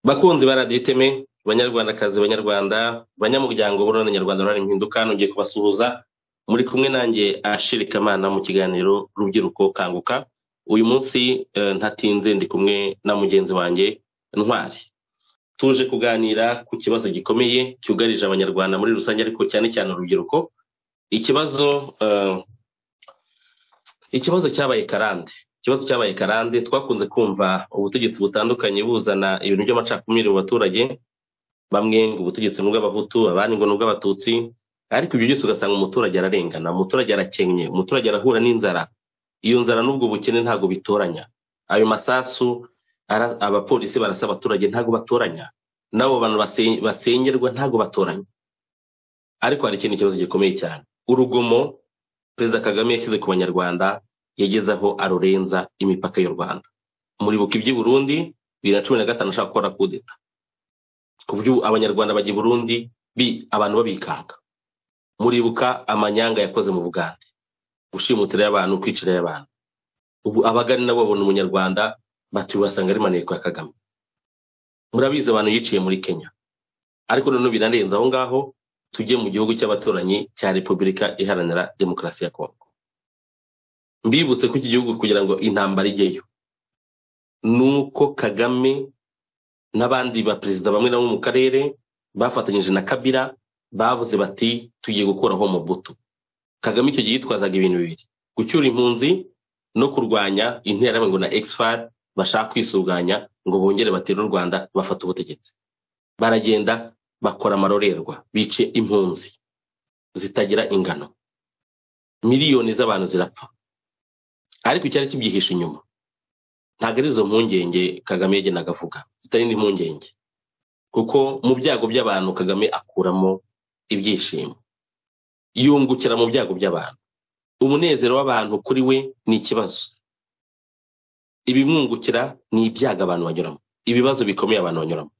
bakunzi ba radiyo iteme banyarwandakazi banyarwanda banyamuryango b'uruhare nyarwanda ruhare impinduka ntugiye kubasuhuza muri kumwe nanjye ashirikamana mu kiganiro rubyiruko kanguka uyu munsi ntatinze ndi kumwe na mugenzi wanjye ntwari tuje kuganira ku kibazo gikomeye cyugarije abanyarwanda muri rusange ariko cyane cyane urubyiruko ikibazo ikibazo cyabaye karande ikibazo cyabaye karande twakunze kumva ubutegetsi butandukanye buzana ibintu by'amacakubiri mu baturage bamwe ngo ubutegetsi ni ubw'abahutu abandi ngo ni ubw'abatutsi ariko ibyo byose ugasanga umuturage ararengana umuturage arakennye umuturage arahura n'inzara iyo nzara n'ubwo bukene ntabwo bitoranya ayo masasu abapolisi barasa abaturage ntabwo batoranya n'abo bantu basengerwa ntabwo batoranya ariko hari ikindi kibazo gikomeye cyane urugomo perezida kagame yashyize ku banyarwanda yageze aho arurenza imipaka y'u rwanda muribuka iby'i burundi bibiri na cumi na gatanu ashaka gukora kudeta ku buryo abanyarwanda bajya i burundi abantu babikanga muribuka amanyanga yakoze mu bugande gushimutira y'abantu kwicirayo y'abantu ubu abagani nabo babona umunyarwanda batuye basanga ari maneko ya kagame murabizi abantu yiciye muri kenya ariko noneho birarenze aho ngaho tujye mu gihugu cy'abaturanyi cya repubulika iharanira demokarasi ya kongo mbibutse ko iki gihugu kugira ngo intambara ijyeyo ni uko kagame n'abandi baperezida bamwe na bamwe mu karere bafatanyije na kabira bavuze bati tugiye gukuraho mubuto kagame icyo gihe yitwazaga ibintu bibiri gucyura impunzi no kurwanya interahamwe na exfari bashaka kwisuganya ngo bongere batere u rwanda bafate ubutegetsi baragenda bakora amarorerwa bice impunzi zitagira ingano miliyoni z'abantu zirapfa ariko icyari kibyihishe inyuma ntabwo ari izo mpungenge kagame yagenaga avuga zitari n'impungenge kuko mu byago by'abantu kagame akuramo ibyishimo yungukira mu byago by'abantu umunezero w'abantu kuri we ni ikibazo ibimwungukira ni ibyago abantu banyuramo ibibazo bikomeye abantu banyuramo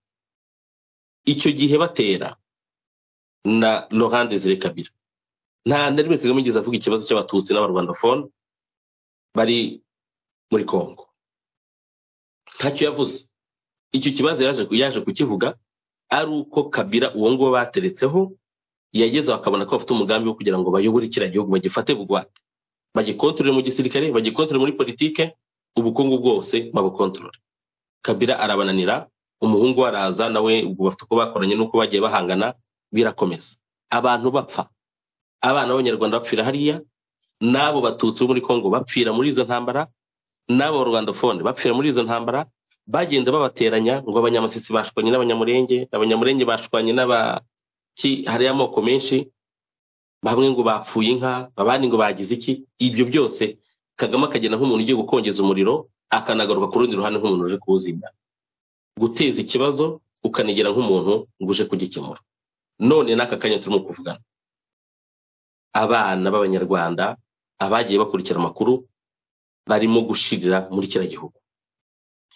icyo gihe batera na laurent desire kabira nta na rimwe kagame igeze avuga ikibazo cy'abatutsi n'abarwandafone bari muri kongo ntacyo yavuze icyo kibazo yaje kukivuga ari uko kabira uwo nguwo bateretseho yageze bakabona ko bafite umugambi wo kugira ngo bayobore kiriya gihugu bagifate bugwate bagikontorore mu gisirikare bagikontorore muri politike ubukungu bwose babukontorore kabira arabananira umuhungu we araza nawe ubwo bafite uko bakoranye n'uko bagiye bahangana birakomeza abantu bapfa abana b'abanyarwanda bapfira hariya n'abo batutsi bo muri kongo bapfira muri izo ntambara n'abo rwandafone bapfira muri izo ntambara bagenda babateranya ngo abanyamasisi bashwanye n'abanyamurenge abanyamurenge bashwanye n'abaki hariya amoko menshi bamwe ngo bapfuye inka abandi ngo bagize iki ibyo byose kagame akagenda nk'umuntu ugiye gukongeza umuriro akanagaruka ku rundi ruhande nk'umuntu uje kuwuzimya guteza ikibazo ukanegera nk'umuntu ngo uje kugikemura none n'aka kanya turimo kuvugana abana b'abanyarwanda abagiye bakurikira amakuru barimo gushirira muri kiriya gihugu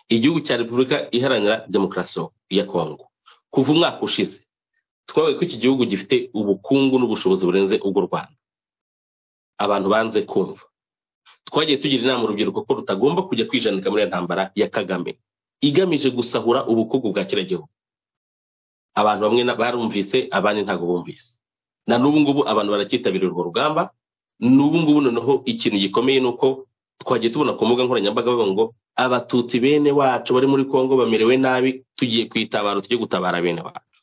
igihugu cya repubulika iharanira demokarasi ya kongo kuva umwaka ushize twabaye ko iki gihugu gifite ubukungu n'ubushobozi burenze ubw'u rwanda abantu banze kumva twagiye tugira inama urubyiruko ko rutagomba kujya kwijanika muri iyo ntambara ya kagame igamije gusahura ubukungu bwa kiriya gihugu abantu bamwe barumvise abandi ntabwo bumvise na n'ubu ngubu abantu baracyitabira urwo rugamba n'ubu ngubu noneho ikintu gikomeye ni uko twagiye tubona ku mbuga nkoranyambaga bavuga ngo abatutsi bene wacu bari muri kongo bamerewe nabi tugiye kwitabara tujye gutabara bene wacu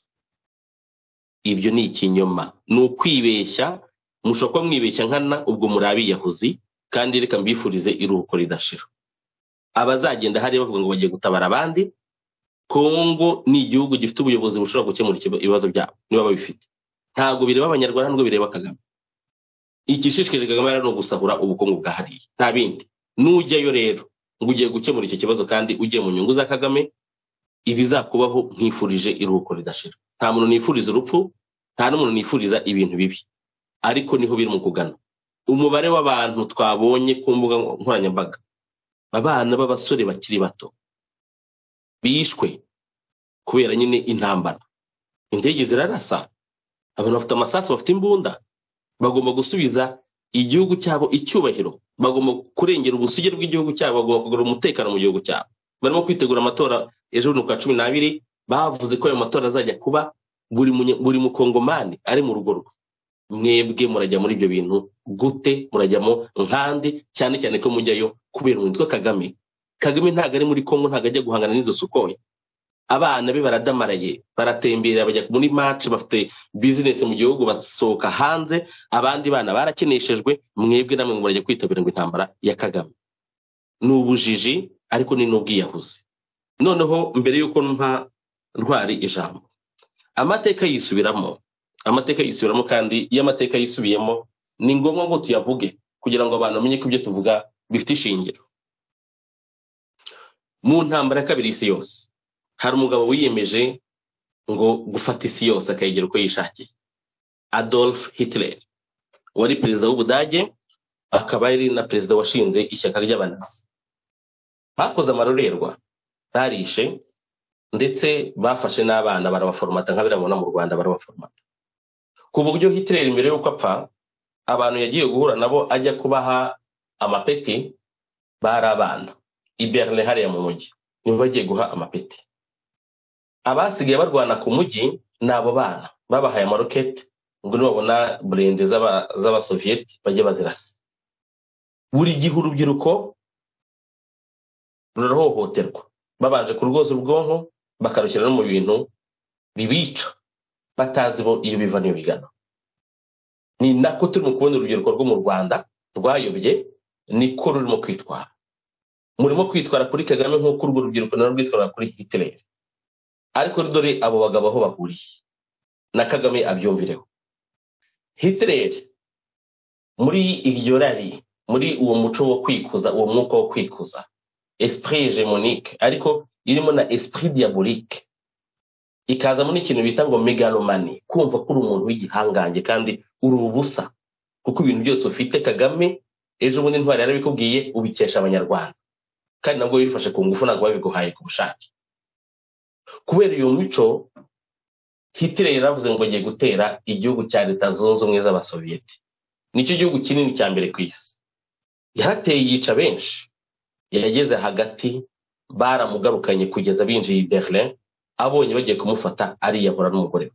ibyo ni ikinyoma ni ukwibeshya mushobora kuba mwibeshya nkana ubwo muri abiyahuzi kandi reka mbifurize iruhuko ridashira abazagenda hariya bavuga ngo bagiye gutabara abandi kongo ni igihugu gifite ubuyobozi bushobora gukemura ibibazo byabo niba babifite ntabwo bireba abanyarwanda nubwo bireba kagame igishishikaje kagame rero ni ugusahura ubukungu bwa hariya nta bindi nujyayo rero ngo ugiye gukemura icyo kibazo kandi ugiye mu nyungu za kagame ibizakubaho nkifurije iruhuko ridashira nta muntu nifuriza urupfu nta n'umuntu nifuriza ibintu bibi ariko niho biri mu kugana umubare w'abantu twabonye ku mbuga nkoranyambaga abana b'abasore bakiri bato bishwe kubera nyine intambara indege zirarasa abantu bafite amasasu bafite imbunda bagomba gusubiza igihugu cyabo icyubahiro bagomba kurengera ubusugi bw'igihugu cyabo bagomba kugarura umutekano mu gihugu cyabo barimo kwitegura amatora ejo bundi kwa cumi n'abiri bavuze ko ayo matora azajya kuba buri mukongomani ari mu rugo rwe mwebwe murajya muri ibyo bintu gute murajyamo nkandi cyane cyane ko mujyayo kubera umuntu witwa kagame kagame ntabwo ari muri kongo ntabwo ajya guhangana n'izo sukoye abana be baradamaraye baratembera bajya muri maci bafite bizinesi mu gihugu basohoka hanze abandi bana barakeneshejwe mwebwe namwe ngo barajya kwitabira ngo intambara ya kagame ni ubujiji ariko ni n'ubwiyahuzi noneho mbere y'uko mpa ntwari ijambo amateka yisubiramo amateka yisubiramo kandi iyo amateka yisubiyemo ni ngombwa ngo tuyavuge kugira ngo abantu bamenye ko ibyo tuvuga bifite ishingiro mu ntambara ya kabiri y'isi yose hari umugabo wiyemeje ngo gufata isi yose akayigira uko yishakiye adolf hitler wari perezida w'ubudage akaba yari na perezida washinze ishyaka ry'abanazi bakoze amarorerwa barishe ndetse bafashe n'abana barabaforomata nka birabona mu rwanda barabaforomata ku buryo hitler mbere y'uko apfa abantu yagiye guhura nabo ajya kubaha amapeti bari abana i berlin hariya mu mujyi nibo bagiye guha amapeti abasigaye barwana ku mujyi ni abo bana babahaye amaroketi ngo nibabona burende z'abasoviyeti bajye bazirasa buri gihe urubyiruko rurahohoterwa babanje kurwoza ubwonko bakarushyira no mu bintu bibica batazi bo iyo biva n'iyo bigana ni nako turimo kubona urubyiruko rwo mu rwanda rwayobye niko rurimo kwitwara murimo kwitwara kuri kagame nk'uko urwo rubyiruko narwo rwitwara kuri hitileri ariko dore abo bagabo aho bahuriye na kagame abyumvireho hitileri muri iryo rari muri uwo muco wo kwikuza uwo mwuka wo kwikuza esprit hegemonique ariko irimo na esprit diabolique ikazamo n'ikintu bita ngo megalomani kumva ko uri umuntu w'igihangange kandi uri ubusa kuko ibintu byose ufite kagame ejo bundi ntwari yarabikubwiye ubikesha abanyarwanda kandi nabwo bifashe ku ngufu ntabwo babiguhaye ku bushake kubera iyo mico hitler yaravuze ngo agiye gutera igihugu cya leta zunze ubumwe z'abasoviyeti nicyo gihugu kinini cya mbere ku isi yarateye yica benshi yageze hagati baramugarukanye kugeza binjiye i berlin abonye bagiye kumufata ariyahura n'umugore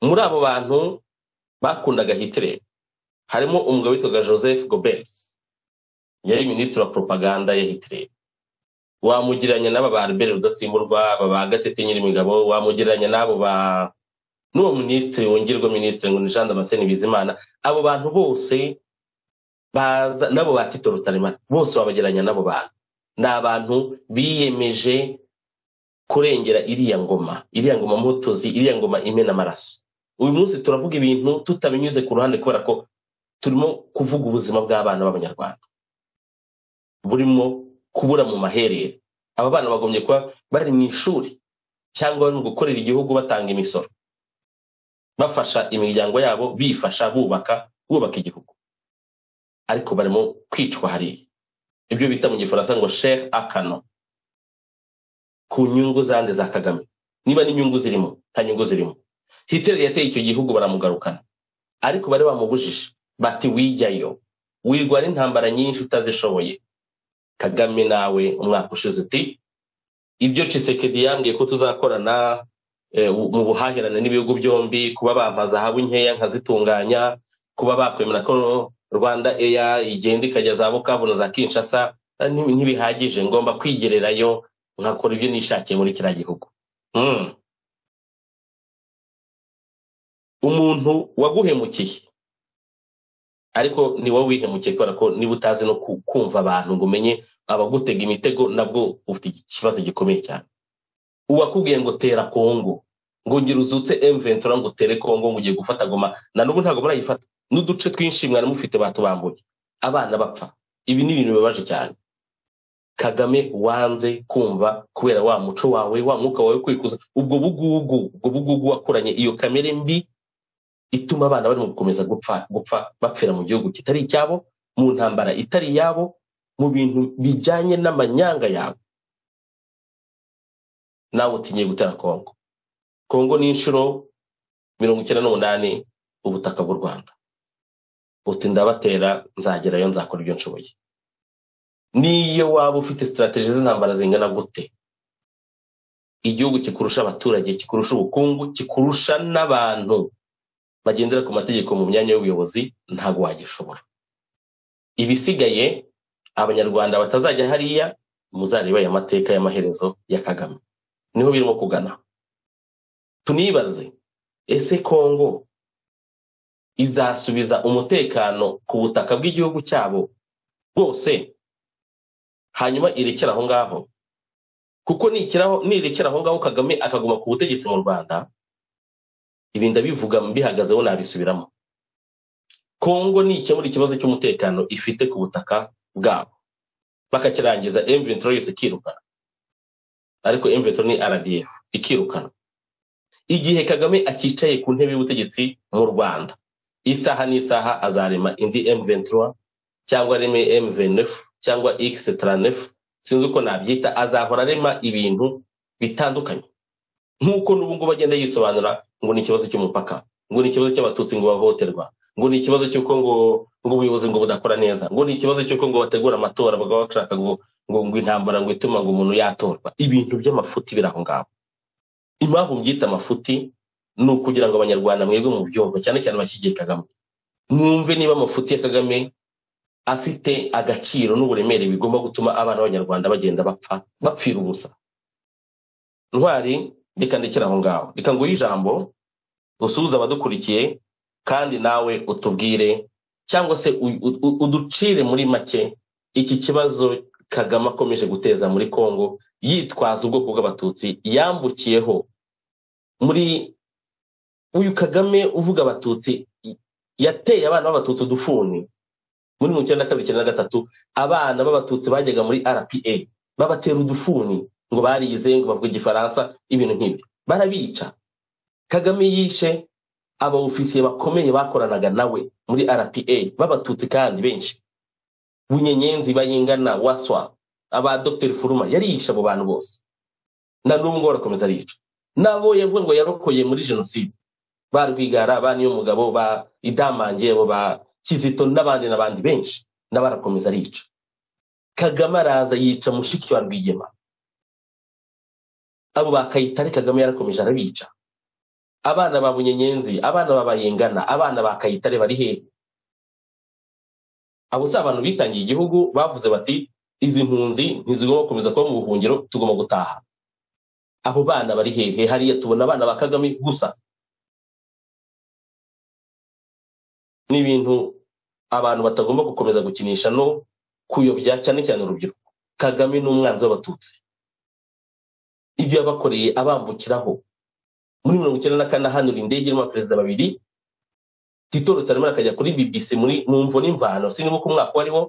we muri abo bantu bakundaga hitler harimo umugabo witwaga joseph gobert yari minisitiri wa propaganda ya hitler wamugereranya n'aba ba albert rudatsimburwa aba ba gatete nyirimigabo wamugereranya n'abo ba n'uwo minisitiri wongerwa minisitiri ngo ni jean damascene bizimana abo bantu bose baza n'abo ba tito rutaremara bose wabagereranya n'abo bantu ni abantu biyemeje kurengera iriya ngoma iriya ngoma mutuzi iriya ngoma imena amaraso uyu munsi turavuga ibintu tutabinyuze ku ruhande kubera ko turimo kuvuga ubuzima bw'abana b'abanyarwanda burimo kubura mu maherere aba bana bagombye kuba bari mu ishuri cyangwa bari mu gukorera igihugu batanga imisoro bafasha imiryango yabo bifasha bubaka bubaka igihugu ariko barimo kwicwa hariya ibyo bita mu gifaransa ngo shere akano ku nyungu zande za kagame niba n'inyungu zirimo nta nyungu zirimo hitler yateye icyo gihugu baramugarukana ariko bari bamubujije bati wijyayo wirwara intambara nyinshi utazishoboye kagame nawe umwaka ushize uti ibyo cisekedi yambwiye ko tuzakorana mu buhahirane n'ibihugu byombi kuba bampa zahabu nkeya nkazitunganya kuba bakwemera ko rwanda eya igenda ikajya za bukavu na za kinshasa ntibihagije ngomba kwigererayo nkakora ibyo nishakiye muri kiriya gihugu umuntu waguhemukiye ariko ni wowe wihemukiye kubera ko niba utazi no kumva abantu ngo umenye abagutega imitego nabwo ufite ikibazo gikomeye cyane uwakubwiye ngo tera kongo ngo ngira uzutse emventura ngo utere kongo ngo ugiye gufata goma na n'ubu ntabwo murayifata n'uduce twinshi mwari mufite batubambuye abana bapfa ibi ni ibintu bibabaje cyane kagame wanze kumva kubera wa muco wawe wa mwuka wawe kwikuza ubwo bugugu ubwo bugugu wakoranye iyo kamere mbi ituma abana barimo gukomeza gupfa gupfa bapfira mu gihugu kitari icyabo mu ntambara itari iyabo mu bintu bijyanye n'amanyanga yawe nawe utinye gutera kongo kongo ni inshuro mirongo icyenda n'umunani ubutaka bw'u rwanda uti ndabatera nzagerayo nzakora ibyo nshoboye niyo waba ufite sitarategi z'intambara zingana gute igihugu kikurusha abaturage kikurusha ubukungu kikurusha n'abantu bagendera ku mategeko mu myanya y'ubuyobozi ntabwo wagishobora ibisigaye abanyarwanda batazajya hariya muzareba aya mateka y'amaherezo ya kagame niho birimo kugana tunibaze ese kongo izasubiza umutekano ku butaka bw'igihugu cyabo bwose hanyuma irekera aho ngaho kuko nirekera aho ngaho kagame akaguma ku butegetsi mu rwanda ibi ndabivuga mbihagazeho nabisubiramo kongo nikemura ikibazo cy'umutekano ifite ku butaka bwabo bakakirangiza emventuro yose ikirukana ariko emventuro ni rdf ikirukana igihe kagame akicaye ku ntebe y'ubutegetsi mu rwanda isaha n'isaha azarema indi emventuro cyangwa areme emvenefu cyangwa x39 sinzi uko nabyita azahora arema ibintu bitandukanye nk'uko n'ubu ngubu agenda yisobanura ngo ni ikibazo cy'umupaka ngo ni ikibazo cy'abatutsi ngo bahohoterwa ngo ni ikibazo cy'uko ngo ngo ubuyobozi ngo budakora neza ngo ni ikibazo cy'uko ngo bategura amatora bakaba bashaka ngo ngo intambara ngo ituma ngo umuntu yatorwa ibintu by'amafuti biri aho ngaho impamvu mbyita amafuti ni ukugira ngo abanyarwanda mwebwe mu byumva cyane cyane bashyigiye kagame mwumve niba amafuti ya kagame afite agaciro n'uburemere bigomba gutuma abana b'abanyarwanda bagenda bapfa bapfira ubusa ntwari reka ndekera aho ngaho reka nguhe ijambo usuhuze abadukurikiye kandi nawe utubwire cyangwa se uducire muri make iki kibazo kagame akomeje guteza muri congo yitwaza ubwoko bw'abatutsi yambukiyeho muri uyu kagame uvuga abatutsi yateye abana b'abatutsi udufuni muri mirongo icyenda na kabiri icyenda na gatatu abana b'abatutsi bajyaga muri rpa babatera udufuni ngo barize ngo bavuga igifaransa ibintu nk'ibyo barabica kagame yishe abawufisiye bakomeye bakoranaga nawe muri rpa b'abatutsi kandi benshi bunyenyenzi bayingana waswa aba dr furuma yarishe abo bantu bose na n'ubu ngubu barakomeza arica nabo yavuga ngo yarokoye muri jenoside ba rwigara ba niyo mugabo ba idamange abo ba kizito n'abandi n'abandi benshi nawe arakomeza arica kagame araza yica mushiki wa rwigema abo bakayitare kagame yarakomeje arabica abana ba bunyenyenzi abana ba bayingana abana ba kayitare bari hehe abo si abantu bitangiye igihugu bavuze bati izi mpunzi ntizigomba gukomeza kuba mu buhungiro tugomba gutaha abo bana bari hehe hariya tubona abana ba kagame gusa ni ibintu abantu batagomba gukomeza gukinisha no kuyobya cyane cyane urubyiruko kagame ni umwanzi w'abatutsi ibyo yabakoreye abambukiraho muri mirongo icyenda na kane ahanura indege irimo abaperezida babiri tito rutaremera akajya kuri bbc muri mumvo n'imvano siniba ko umwaka wariwo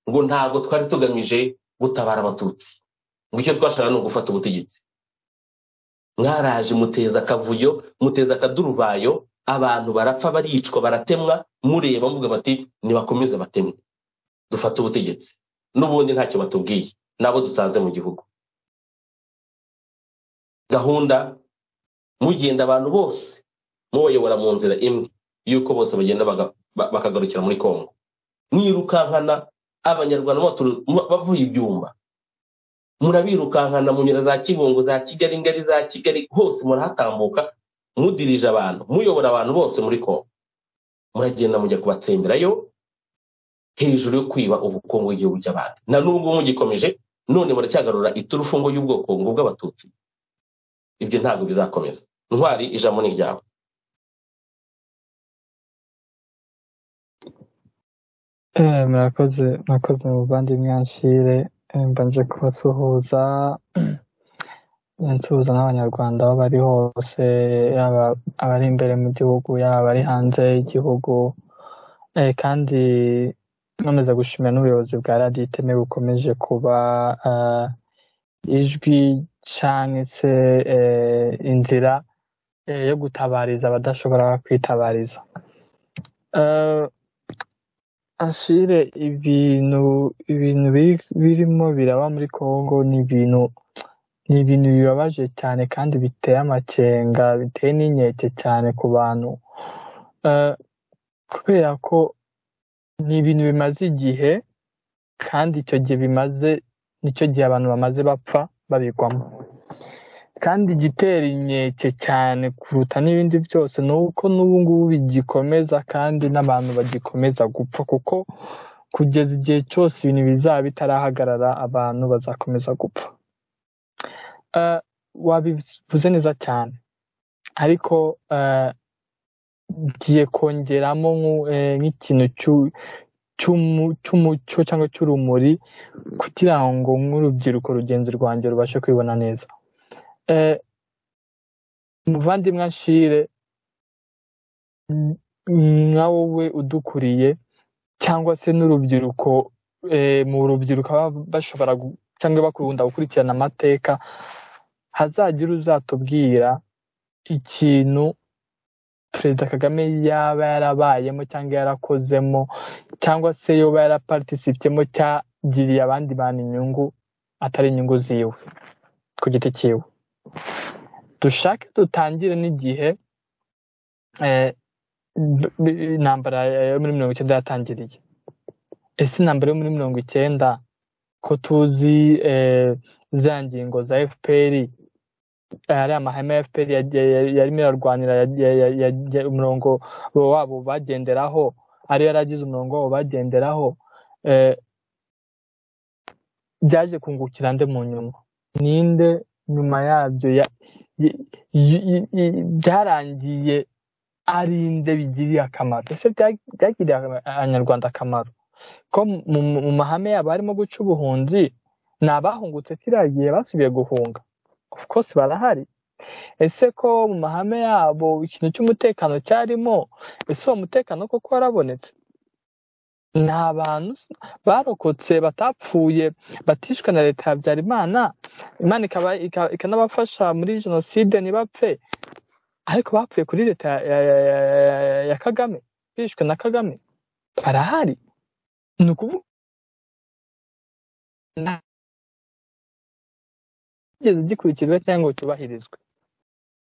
ngo ntabwo twari tugamije gutabara abatutsi ngo icyo twashaka ni ugufata ubutegetsi mwaraje muteza akavuyo muteza akaduruvayo abantu barapfa baricwa baratemwa mureba mvuga bati nibakomeze batemwe dufate ubutegetsi n'ubundi ntacyo batubwiye nabo dusanze mu gihugu gahunda mugenda abantu bose mubayobora mu nzira imwe y'uko bose bagenda baga- ba- bakagarukira muri kongo mwirukankana abanyarwanda batur- mu- bavuye ibyumba murabirukankana mu nyira za kibungo za kigali ngari za kigali hose murahatambuka mudirije abantu muyobora abantu bose muri kongo muragenda mujya kubatsemberayo hejuru yo kwiba ubukungu bw'igihugu cy'abandi na n'ubu ngubu mugikomeje none muracyagarura iturufungo y'ubwoko ngo bw'abatutsi ibyo ntabwo bizakomeza ntwari ijambo ni ryawe Eh, murakoze murakoze muvandimwe anshire Eh, mbanje kubasuhuza eh, nsuhuza n'abanyarwanda aho bari hose yaba abari imbere mu gihugu yaba abari hanze y'igihugu Eh, kandi nkomeza gushimira n'ubuyobozi bwa radiyo iteme bukomeje kuba eh, ijwi canke se eh, inzira eh, yo gutabariza abadashobora kwitabariza Eh, ashire ibintu ibintu biri- birimo biraba muri congo ni ibintu ni ibintu bibabaje cyane kandi biteye amakenga biteye n'inkeke cyane ku bantu Eh, kubera ko ni ibintu bimaze igihe kandi icyo gihe bimaze nicyo gihe abantu bamaze bapfa babigwamo kandi igitera inkeke cyane kuruta n'ibindi byose ni uko n'ubu ngubu bigikomeza kandi n'abantu bagikomeza gupfa kuko kugeza igihe cyose ibintu bizaba bitarahagarara abantu bazakomeza gupfa Eh, wabivuze neza cyane ariko eh, ngiye kongeramo nku- eh, nk'ikintu cy'u- cy'umu- cy'umucyo cyangwa cy'urumuri kugira ngo nk'urubyiruko rugenzi rwanjye rubashe kwibona neza Eh, muvandimwe anshire nka wowe udukuriye cyangwa se n'urubyiruko eh, mu rubyiruko baba bashobora gu- cyangwa bakunda gukurikirana amateka hazagira uzatubwira ikintu perezida kagame yaba yarabayemo cyangwa yarakozemo cyangwa se yoba yaraparitisipyemo cyagiriye abandi bantu inyungu atari inyungu ziwe ku giti cyiwe dushake dutangire n'igihe eh, b- b- intambara yo muri mirongo icyenda yatangiriye ese intambara yo muri mirongo icyenda ko tuzi eh, za ngingo za fpr ariya mahame ya fpr yagiye- ya- yarimo irarwanira ya- ya- ya- ya- umurongo wabo bagenderaho ariyo yari agize umurongo wabo bagenderaho eh, byaje kungukira nde mu nyuma ninde nyuma yabyo ya- y- y- y- y- byarangiye ari nde bigiriye akamaro ese bya- byagiriye aba- abanyarwanda akamaro ko mu mu- mu mahame yabo harimo guca ubuhunzi ni abahungutse kiriya gihe basubiye guhunga of course barahari ese ko mu mahame yabo ikintu cy'umutekano cyarimo ese uwo mutekano koko warabonetse ni abantu barokotse batapfuye batishwe na leta ya habyarimana imana ikaba- ika- ikanabafasha muri jenoside ntibapfe ariko bapfuye kuri leta ya, ya, ya, ya, ya- ya kagame bishwe na kagame barahari ni ukuvuga ntigeze gikurikizwa cyangwa ngo cyubahirizwe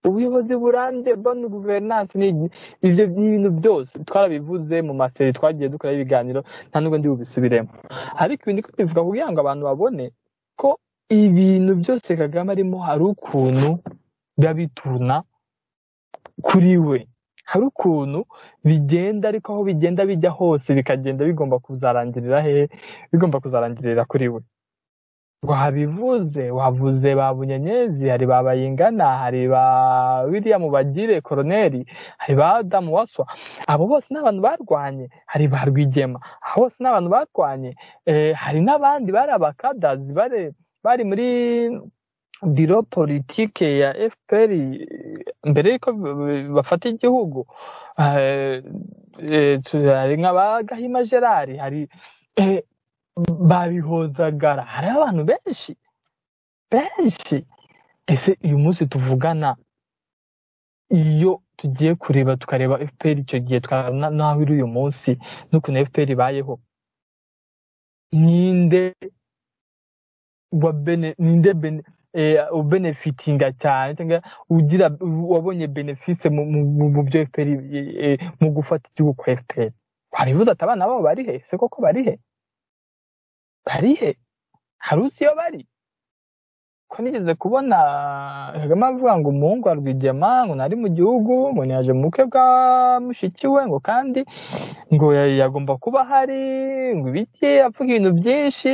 ubuyobozi burambye bani guverinansi ni igi- ibyo bintu byose twarabivuze mu maseri twagiye dukora ibiganiro nta nubwo ndi bubisubiremo ariko ibi ndi kubivuga kugira ngo abantu babone ko ibintu byose kagame arimo hari ukuntu biba bituna kuri we hari ukuntu bigenda ariko aho bigenda bijya hose bikagenda bigomba kuzarangirira hehe bigomba kuzarangirira kuri we wabivuze wavuze ba bunyenyezi hari ba bayingana hari ba biriya mubagire koroneri hari ba adamu waswa abo bose ni abantu barwanye hari ba rwigema abo bose ni abantu barwanye eh, hari n'abandi bari abakadazi bari bari muri biro politike ya fpr mbere y'uko b- bafata igihugu eh, eh, tu- hari nk'aba gahima gerard hari eh, babihozagara hari abantu benshi benshi ese uyu munsi tuvugana iyo tugiye kureba tukareba fpr icyo gihe tukareba n'aho iri uyu munsi n'ukuntu fpr ibayeho ninde wa bene ninde bene ubenefitinga cyane cyangwa ugira wabonye benefise mu byo efuperi mu gufata igihugu kwa efuperi waribuza ati abana babo bari he se koko bari he bari he hari uzi iyo bari ko nigeze kubona kagame avuga ngo umuhungu wa rwigema ngo nari mu gihugu ngo ntiyaje mu bukwe bwa mushiki we ngo kandi ngo yagomba kuba ahari ngo ibiki avuga ibintu byinshi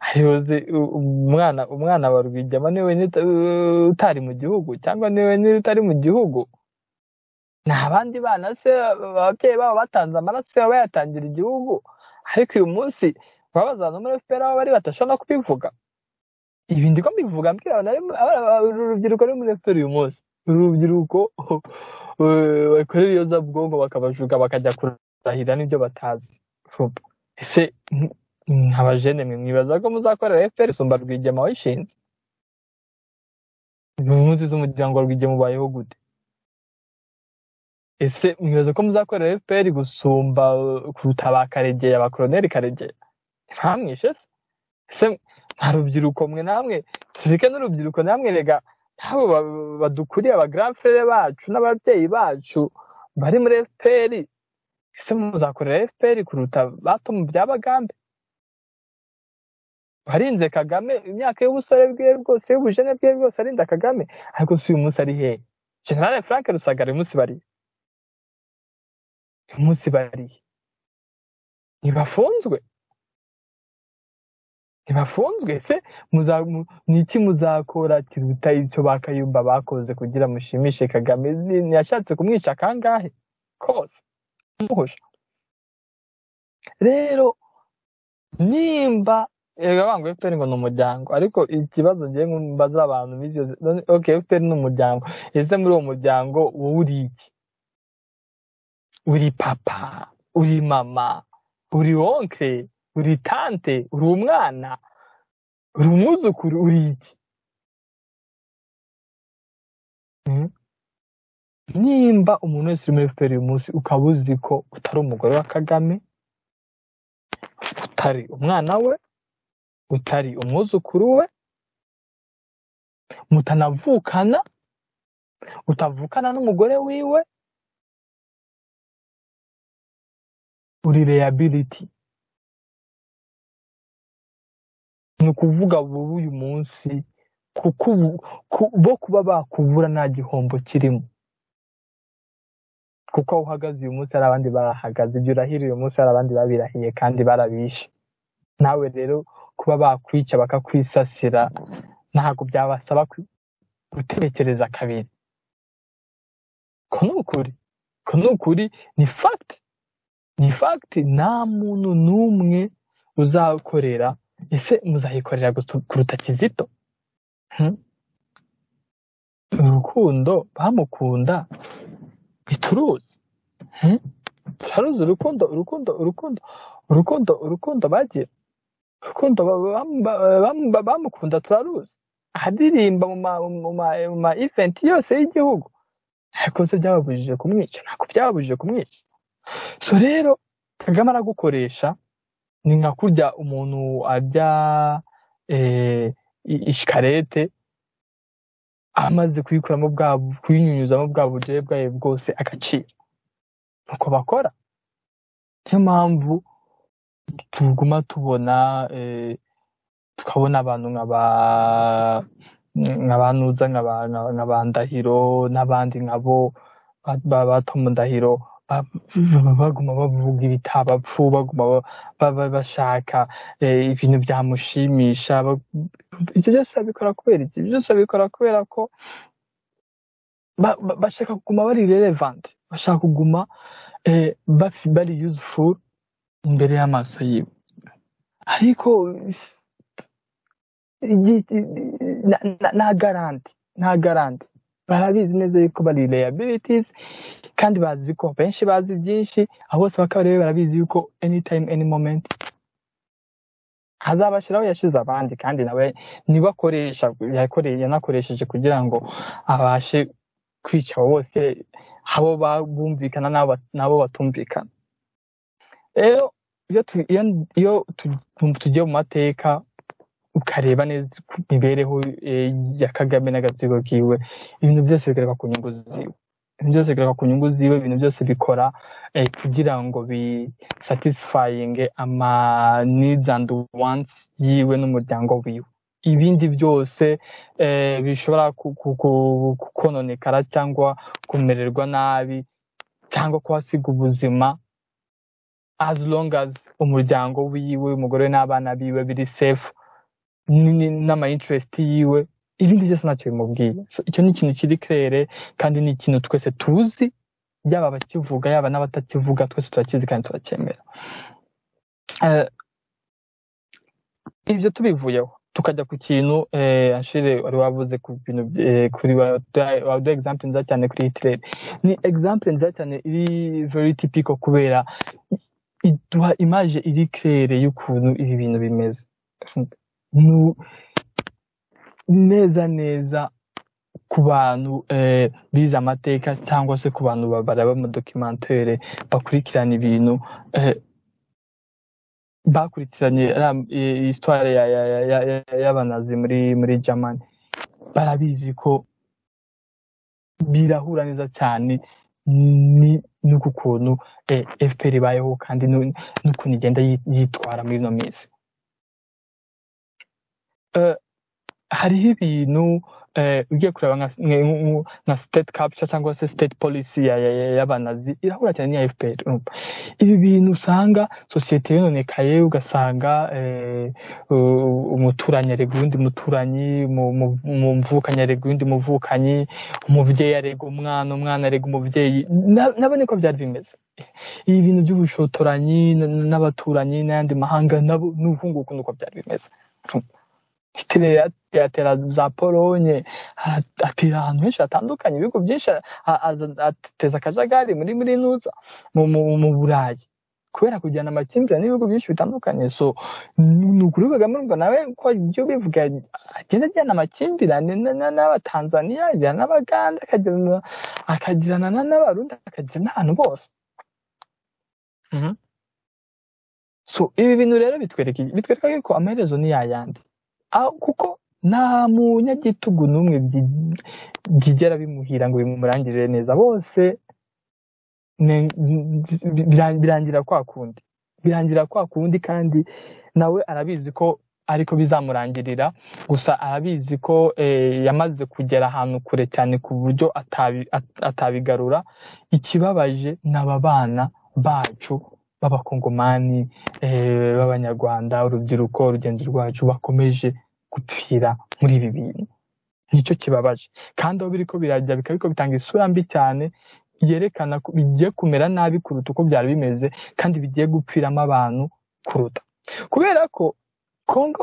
ayobozi umwana umwana wa rwigema niwe utari mu gihugu cyangwa niwe utari mu gihugu ni abandi bana se ababyeyi babo batanze amaraso yabo bayatangira igihugu ariko uyu munsi babaza abantu muri fpr aho bari batashobora no kubivuga ibi ndiko mbivuga mbwira urubyiruko ruri muri fpr uyu munsi uru rubyiruko bakorera iyozabwonko bakabajuga bakajya kurahira n'ibyo batazi ese nk'abajene mwe mwibaza ko muzakorera fpr isumba rwigema wayishinze mu munsi z'umuryango wa rwigema ubayeho gute ese mwibaza ko muzakorera fpr gusumba kuruta ba karegeya ba koroneri karegeya ntamwishe se ese nta rubyiruko mwe namwe tuzike n'urubyiruko namwe rega ntabwo badukuriye abagaransere bacu n'ababyeyi bacu bari muri fpr ese muzakorera fpr kuruta bato mu bya bagambe warinze kagame imyaka y'ubusore bwe bwose y'ubujene bwe bwose arinze kagame ariko si uyu munsi ari hehe generale frank rusagara uyu munsi bariye uyu munsi bariye ntibafunzwe ntibafunzwe se niki muzakora kiruta icyo bakayumba bakoze kugira mushimishe kagame ntiyashatse kumwica kangahe kose muhosha rero nimba ngo fpr ngo ni umuryango ariko ikibazo ngiye mbaza abantu bizi ok fpr ni umuryango ese muri uwo muryango wowe uri iki uri papa uri mama uri wonkre uri tante uri umwana uri umwuzukuru uri iki nimba umuntu wese uri muri fpr uyu munsi ukaba uzi ko utari umugore wa kagame utari umwana we utari umwuzukuru we mutanavukana utavukana n'umugore wiwe uri reyabiliti ni ukuvuga bubu uyu munsi kuko bo kuba bakubura nta gihombo kirimo kuko aho uhagaze uyu munsi hari abandi barahagaze ibyo urahira uyu munsi hari abandi babirahiye kandi barabishe nawe rero kuba bakwica bakakwisasira ntabwo byabasaba gutekereza kabiri ko ni ukuri ko ni ukuri ni fagiti ni fagiti nta muntu n'umwe uzakorera ese muzayikorera kuruta kizito urukundo bamukunda ntituruzi turaruzi urukundo urukundo urukundo urukundo urukundo bagira urukundo bamukunda turaruzi ahadirimba mu ma eventi yose y'igihugu ariko se byababujije kumwica ntabwo byababujije kumwica so rero kagame aragukoresha ni nka kurya umuntu arya ishikarete amaze kuyikuramo bwa kuyinyunyuzamo bwa buryohe bwayo bwose agaciro nuko bakora niyo mpamvu tuguma tubona tukabona abantu nkaba nka nuza nka ba ndahiro n'abandi nkabo ba tomu ndahiro baguma bavuga ibitabapfu baguma bashaka ibintu byamushimisha ibyo byose babikora kubera iki ibyo byose babikora kubera ko bashaka kuguma bari relevanti bashaka kuguma bari yuzufu imbere y'amaso yiwe ariko nta garanti nta garanti barabizi neza yuko bari layabilities kandi bazi ko benshi bazi byinshi abo bose bakaba rero barabizi yuko anytime any moment azabashyiraho yashize abandi kandi nawe niba akoresha yanakoresheje kugira ngo abashe kwica abo bose abo bumvikana n'abo batumvikana rero iyo tugiye mu mateka ukareba neza imibereho ya kagame n'agatsiko kiwe ibintu byose bigaruka ku nyungu ziwe ibintu byose bigaruka ku nyungu ziwe ibintu byose bikora kugira ngo bisatisifayinge ama needs and wants yiwe n'umuryango wiwe ibindi byose bishobora kononekara cyangwa kumererwa nabi cyangwa kuhasiga ubuzima as long as umuryango wiwe umugore n'abana biwe biri safe n'ama interest yiwe ibindi byose ntacyo bimubwiye icyo ni ikintu kiri kirere kandi ni ikintu twese tuzi yaba abakivuga yaba n'abatakivuga twese turakizi kandi turacyemera ibyo tubivuyeho tukajya ku kintu ashire wari wavuze ku bintu kuri waduha example nziza cyane kuri hitirere ni example nziza cyane iri very typical kubera iduha imaje iri kirere y'ukuntu ibi bintu bimeze neza neza ku bantu bize amateka cyangwa se ku bantu bareba amadokimantere bakurikirana ibintu bakurikiranye isitwari y'abanazi muri muri germany barabizi ko birahura neza cyane n'uku kuntu fpr ibayeho kandi n'ukuntu igenda yitwara muri ino minsi hariho ibintu ugiye kureba nka state capture cyangwa se state policy y'abanazi irahura cyane n'iya fpr ibi bintu usanga sosiyete yononekaye ugasanga umuturanyi arega uwundi muturanyi umuvukanyi arega uwundi muvukanyi umubyeyi arega umwana umwana arega umubyeyi nabo niko byari bimeze ibi bintu by'ubushotoranyi n'abaturanyi n'ayandi mahanga nabo ni ukunguku nuko byari bimeze hitler yatera za polonye atera ahantu henshi hatandukanye ibihugu byinshi ateza akajagari muri muri nuza mu burayi kubera kujyana amakimbirane n'ibihugu byinshi bitandukanye so ni ukuri kagame urumva nawe ko ibyo bivuga agenda ajyana amakimbirane n'abatanzaniya ajyana n'abaganda akagirana n'abarundi akagirana n'abantu bose so ibi bintu rero bitwereka bitwereka ko amaherezo ni yayandi kuko nta munyagitugu n'umwe byigera bimuhira ngo bimurangirire neza bose birangira kwa kundi birangira kwa kundi kandi nawe arabizi ko ariko bizamurangirira gusa arabizi ko yamaze kugera ahantu kure cyane ku buryo atabigarura ikibabaje ni aba bana bacu b'abakongomani b'abanyarwanda urubyiruko urugendo rwacu bakomeje gupfira muri ibi bintu nicyo kibabaje kandi aho biri ko birajya bikaba ariko bitanga isura mbi cyane yerekana ko bigiye kumera nabi kuruta uko byari bimeze kandi bigiye gupfiramo abantu kuruta kubera ko kongo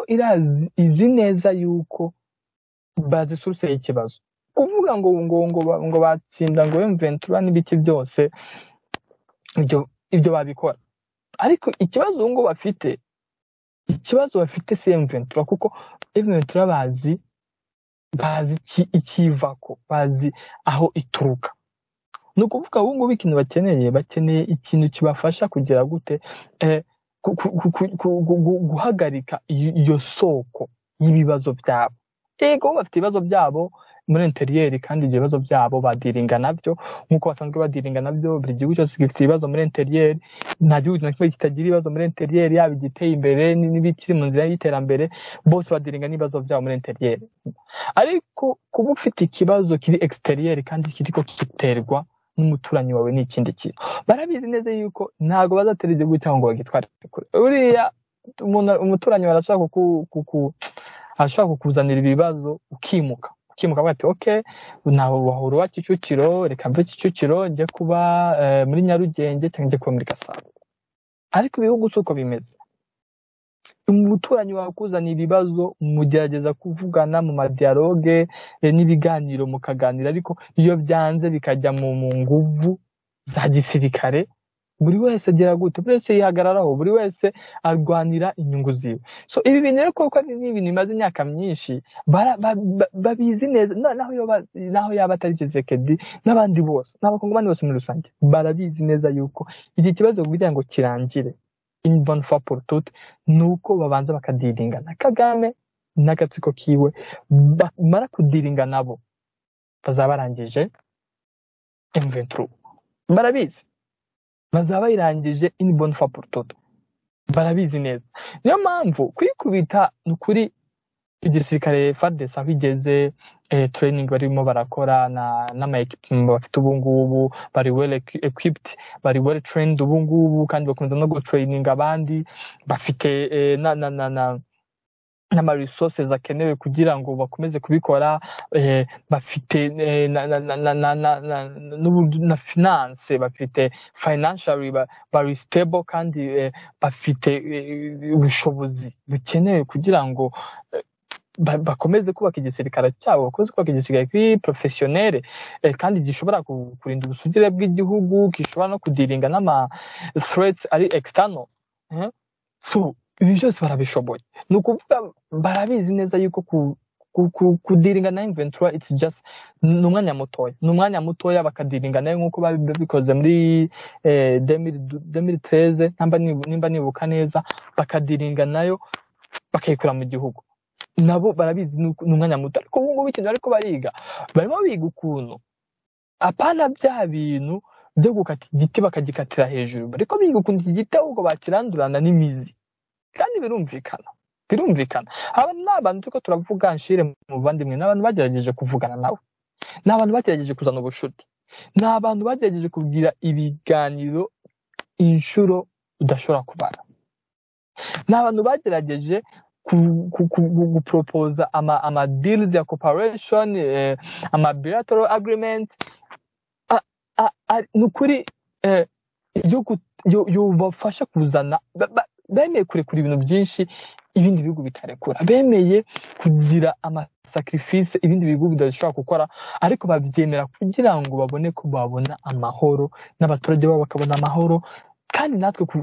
izi neza y'uko bazisuruseye ikibazo kuvuga ngo ngo ngo batsinda ngo ventura n'ibiki byose ibyo ibyo babikora ariko ikibazo ubu ngubu bafite ikibazo bafite si emuventura kuko emuventura bazi bazi ikiva ko bazi aho ituruka ni ukuvuga ubu ngubu ikintu bakeneye bakeneye ikintu kibafasha kugira gute guhagarika iyo soko y'ibibazo byabo yego bafite ibibazo byabo muri interiyeri kandi ibyo bibazo byabo badiringa nabyo nk'uko basanzwe badiringa nabyo buri gihugu cyose gifite ibibazo muri interiyeri nta gihugu na kimwe kitagira ibibazo muri interiyeri yaba igiteye imbere n'ibikiri mu nzira y'iterambere bose badiringa n'ibibazo byabo muri interiyeri ariko kuba ufite ikibazo kiri exiteriyeri kandi kiri ko giterwa n'umuturanyi wawe ni ikindi kintu barabizi neza yuko ntabwo bazatera igihugu cyangwa ngo bagitware kure uriya umuturanyi arashaka ashaka kukuzanira ibibazo ukimuka ukimuka bati oke nawe wahura wa kicukiro reka mve kicukiro njye kuba muri nyarugenge cyangwa njye kuba muri gasabo ariko ibihugu si uko bimeze umuturanyi wakuzaniye ibibazo mugerageza kuvugana mu madiyaloge n'ibiganiro mukaganira ariko iyo byanze bikajya mu nguvu za gisirikare buri wese agira gute buri wese yihagararaho buri wese arwanira inyungu ziwe so ibi bintu rero kuko ni ibintu bimaze imyaka myinshi babizi neza naho yaba atari kisekedi n'abandi bose n'abakongomani bose muri rusange barabizi neza yuko iki kibazo kugira ngo kirangire imboni fa porutute ni uko babanza bakadiringana kagame n'agatsiko kiwe bamara kudiringa nabo bazaba barangije emuventuru barabizi bazaba bayirangije ini boni fa porutoto barabizi neza niyo mpamvu kuyikubita ni ukuri igisirikare fadesa aho igeze training barimo barakora n'ama ekipimu bafite ubu ngubu bari well equipped bari well trained ubu ngubu kandi bakunze no gutrayininga abandi bafite na na na na n'amarisosi akenewe kugira ngo bakomeze kubikora bafite na finance bafite financially bari stable kandi bafite ubushobozi bukenewe kugira ngo bakomeze kubaka igisirikare cyabo bakomeze kubaka igisirikare kuri porofesiyonere kandi gishobora kurinda ubusugire bw'igihugu gishobora no kudiringa n'ama threats ari external ibi byose barabishoboye ni ukuvuga barabizi neza yuko kudiringa na inventura it's just ni umwanya mutoya ni umwanya mutoya bakadiringa nayo nk'uko babikoze muri demiri tereze nimba nibuka neza bakadiringa nayo bakayikora mu gihugu nabo barabizi ni umwanya muto ariko ubu ngubu ikintu ariko bariga barimo biga ukuntu apana bya bintu byo gukata igiti bakagikatira hejuru bariko biga ukuntu iki giti ahubwo bakirandurana n'imizi kandi birumvikana birumvikana aba ni abantu turiko turavuga nshire mu bavandimwe ni abantu bagerageje kuvugana nawe ni abantu bagerageje kuzana ubushuti ni abantu bagerageje kugira ibiganiro inshuro udashobora kubara ni abantu bagerageje guporopoza ama deals ya cooperation ama bilateral agreement ni ukuri yobafasha kuzana bemeye kurekura ibintu byinshi ibindi bihugu bitarekura bemeye kugira amasakrifisi ibindi bihugu bidashobora gukora ariko babyemera kugira ngo babone ko babona amahoro n'abaturage babo bakabona amahoro kandi natwe ku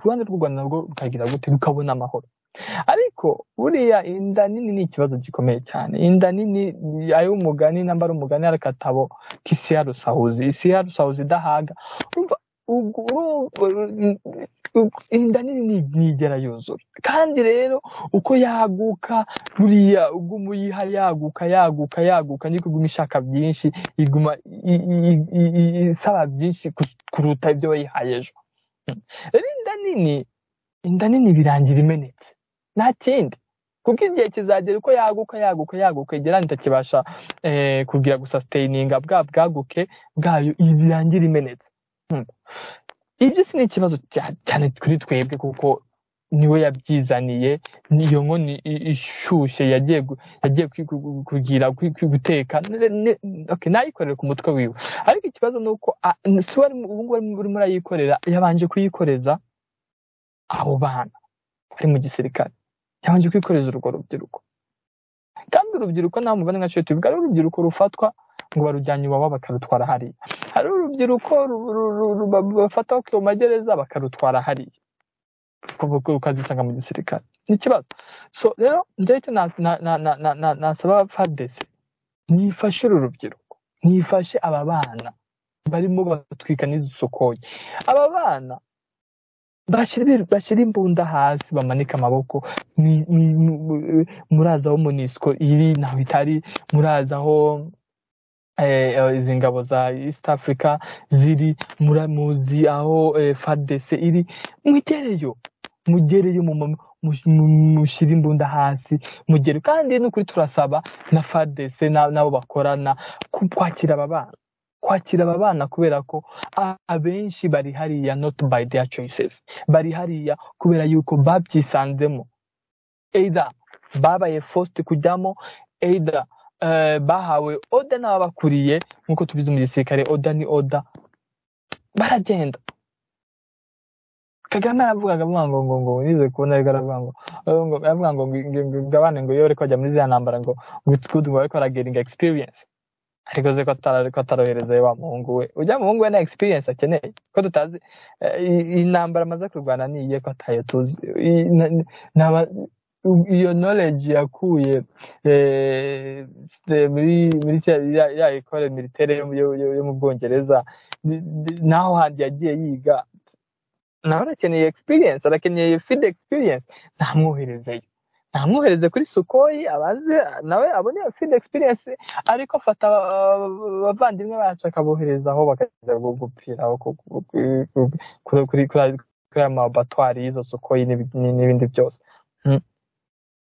ruhande rw'u rwanda narwo rukagira gute rukabona amahoro ariko buriya inda nini ni ikibazo gikomeye cyane inda nini ay'umugani namba ari umugani ari akatabo k'isiya rusahuzi isiya rusahuzi idahaga inda nini ntigera yuzura kandi rero uko yaguka buriya uguma uyiha yaguka yaguka yaguka niko iguma ishaka byinshi iguma isaba byinshi kuruta ibyo wayihaye ejo rero inda nini inda nini birangira imenetse nta kindi kuko igihe kizagera uko yaguka yaguka yaguka igera itakibasha kugira gusasiteyininga bwa bwaguke bwayo birangira imenetse ibyo si ni ikibazo cyane kuri twebwe kuko niwe yabyizaniye niyo nkoni ishyushye yagiye kugira guteka nayikorera ku mutwe wiwe ariko ikibazo ni uko si we ngubu urimo urayikorera yabanje kuyikoreza abo bana bari mu gisirikare yabanje kuyikoreza urwo rubyiruko kandi urubyiruko nta mubare nka cyo tubivuga ari urubyiruko rufatwa ngo barujyanye iwabo bakarutwara hariya hari urubyiruko bafata ku magereza bakarutwara hariya ukazisanga mu gisirikare ni ikibazo so rero njyewe icyo nasaba fadese nifashe uru rubyiruko nifashe aba bana barimo batwika n'izusokoye aba bana bashyira imbunda hasi bamanika amaboko murazi aho munisiko iri ntaho itari murazi aho izi ngabo za east africa ziri muramuzi aho fadese iri mwigereyo mugereyo mushyire imbunda hasi mugere kandi n'ukuri turasaba na fadese n'abo bakorana kwakira aba bana kwakira aba bana kubera ko abenshi bari hariya not by their choices bari hariya kubera yuko babyisanzemo either babaye forced kujyamo either bahawe oda n'ababakuriye nk'uko tubizi mu gisirikare oda ni oda baragenda kagame yaravugaga ngo ngo ngo nize kubona ariko aravuga ngo aravuga ngo ngabane ngo iyo ariko ajya muri ziriya ntambara ngo it's good ngo ariko arageringa experience ariko ze ko atarohereza wa muhungu we ujya muhungu we na experience akeneye ko tutazi intambara amaze kurwana ni iye ko atayo tuzi iyo knowledge yakuye muri ya ekore militaire yo mu bwongereza naho handi yagiye yiga nawe arakeneye experience arakeneye field experience ntamwoherezeyo ntamwohereze kuri sukoyi abanze nawe abone fidi egispiriyensi ariko afata abavandimwe bacu akabohereza aho bakajya gupira kuri aya mabatwari y'izo sukoyi n'ibindi byose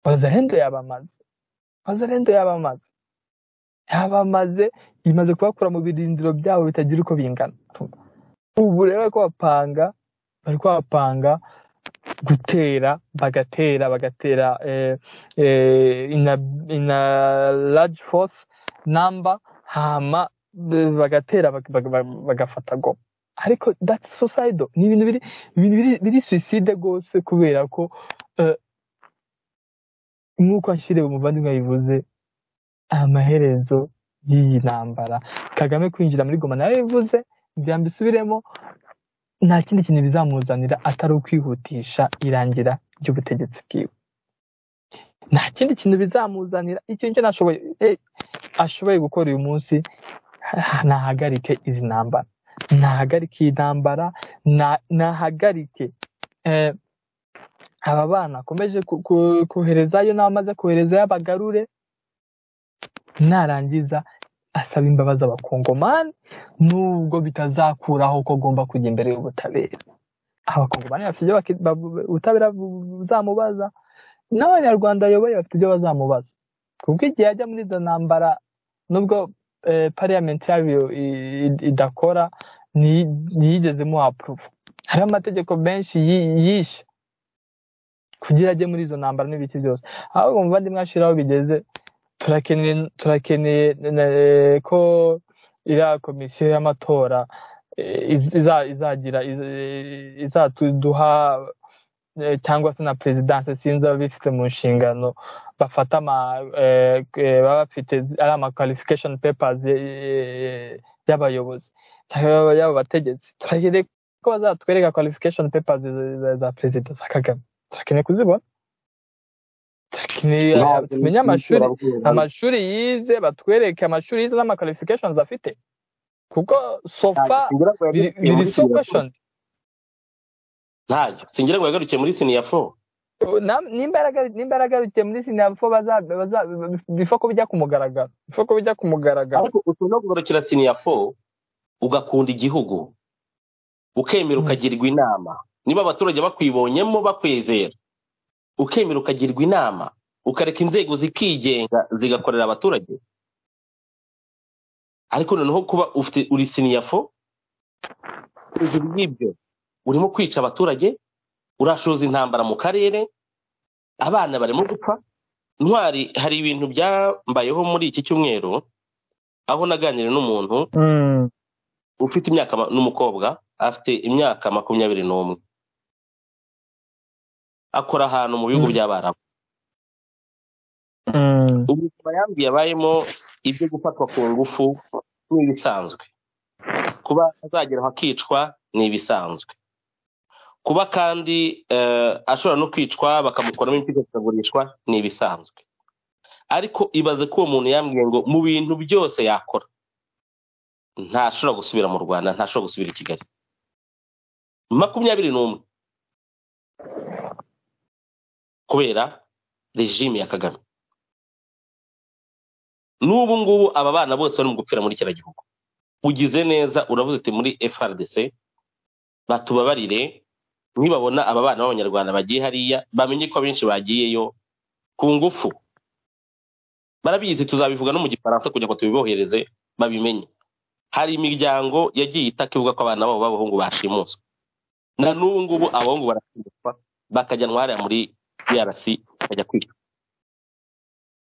bazarendo yabamaze bazarendo yabamaze yabamaze imaze kubakura mu birindiro byabo bitagira uko bingana ubu rero ko bapanga bari kuhapanga gutera bagatera bagatera eh, eh, ina, ina large force number hama bagatera bagafata go ariko that's suicidal ni ibintu biri ibintu biri biri suicide gose kubera ko uh, nk'uko nshire umuvandimwe yabivuze amaherezo y'iyi ntambara kagame kwinjira muri goma nayo bivuze ngira mbisubiremo nta kindi kintu bizamuzanira atari ukwihutisha irangira ry'ubutegetsi bwiwe nta kindi kintu bizamuzanira icyo nicyo nashoboye ashoboye gukora uyu munsi nahagarike izi ntambara nahagarike iyi ntambara nahagarike aba bana akomeje koherezayo n'abamaze koherezayo abagarure narangiza asaba imbabazi abakongomani nubwo bitazakuraho ko agomba kujya imbere y'ubutabera abakongomani bafite ibyo ubutabera buzamubaza n'abanyarwanda ayoboye bafite ibyo bazamubaza kuko igihe ajya muri izo ntambara nubwo pariyamenti yayo idakora ntiyigezemo apuruvu hariho amategeko menshi yishe kugira ajye muri izo ntambara n'ibiki byose ahubwo muvandimwe ashiraho bigeze turakeneye ko iriya komisiyo y'amatora izagira izatuduha cyangwa se na perezidanse sinzi ababifite mu nshingano bafata baba bafite ari amakarifikashoni pepazi y'abayobozi cyangwa y'abo bategetsi turakeneye ko bazatwereka kwalifikashoni pepazi za perezida za kagame turakeneye kuzibona tumenye amashuri amashuri yize batwereke amashuri yize n'amakarifikashoni afite kuko sofa biri sokweshoni ntacyo singira ngo yagaruke muri siniya fo nimba yaragarukiye muri siniya fo bifa ko bijya ku mugaragaro bifa ko bijya ku mugaragaro ariko ushobora kugarukira siniya fo ugakunda igihugu ukemera ukagirwa inama niba abaturage bakwibonyemo bakwizera ukemera ukagirwa inama ukareka inzego zikigenga zigakorera abaturage ariko noneho kuba ufite uri siniyafo hejuru y'ibyo urimo kwica abaturage urashoza intambara mu karere abana barimo gupfa ntwari hari ibintu byambayeho muri iki cyumweru aho naganira n'umuntu ufite imyaka n'umukobwa afite imyaka makumyabiri n'umwe akora ahantu mu bihugu by'abarabu ubuzima yambi yabayemo ibyo gufatwa ku ngufu ni ibisanzwe kuba azagera aho akicwa ni ibisanzwe kuba kandi ashobora no kwicwa bakamukoramo imiti ikagurishwa ni ibisanzwe ariko ibaze ko uwo muntu yambwiye ngo mu bintu byose yakora ntashobora gusubira mu rwanda ntashobora gusubira i kigali makumyabiri n'umwe kubera rejime ya kagame n'ubu ngubu aba bana bose bari mu gupfira muri kiriya gihugu ugize neza uravuze uti muri frdc batubabarire nibabona aba bana b'abanyarwanda bagiye hariya bamenye ko abenshi bagiyeyo ku ngufu barabizi tuzabivuga no mu gifaransa kugira ngo tubibohereze babimenye hari imiryango yagiye itaka ivuga ko abana babo b'abahungu bashimuswe na n'ubu ngubu abahungu barashimuswa bakajyanwa hariya muri DRC akajya kwiga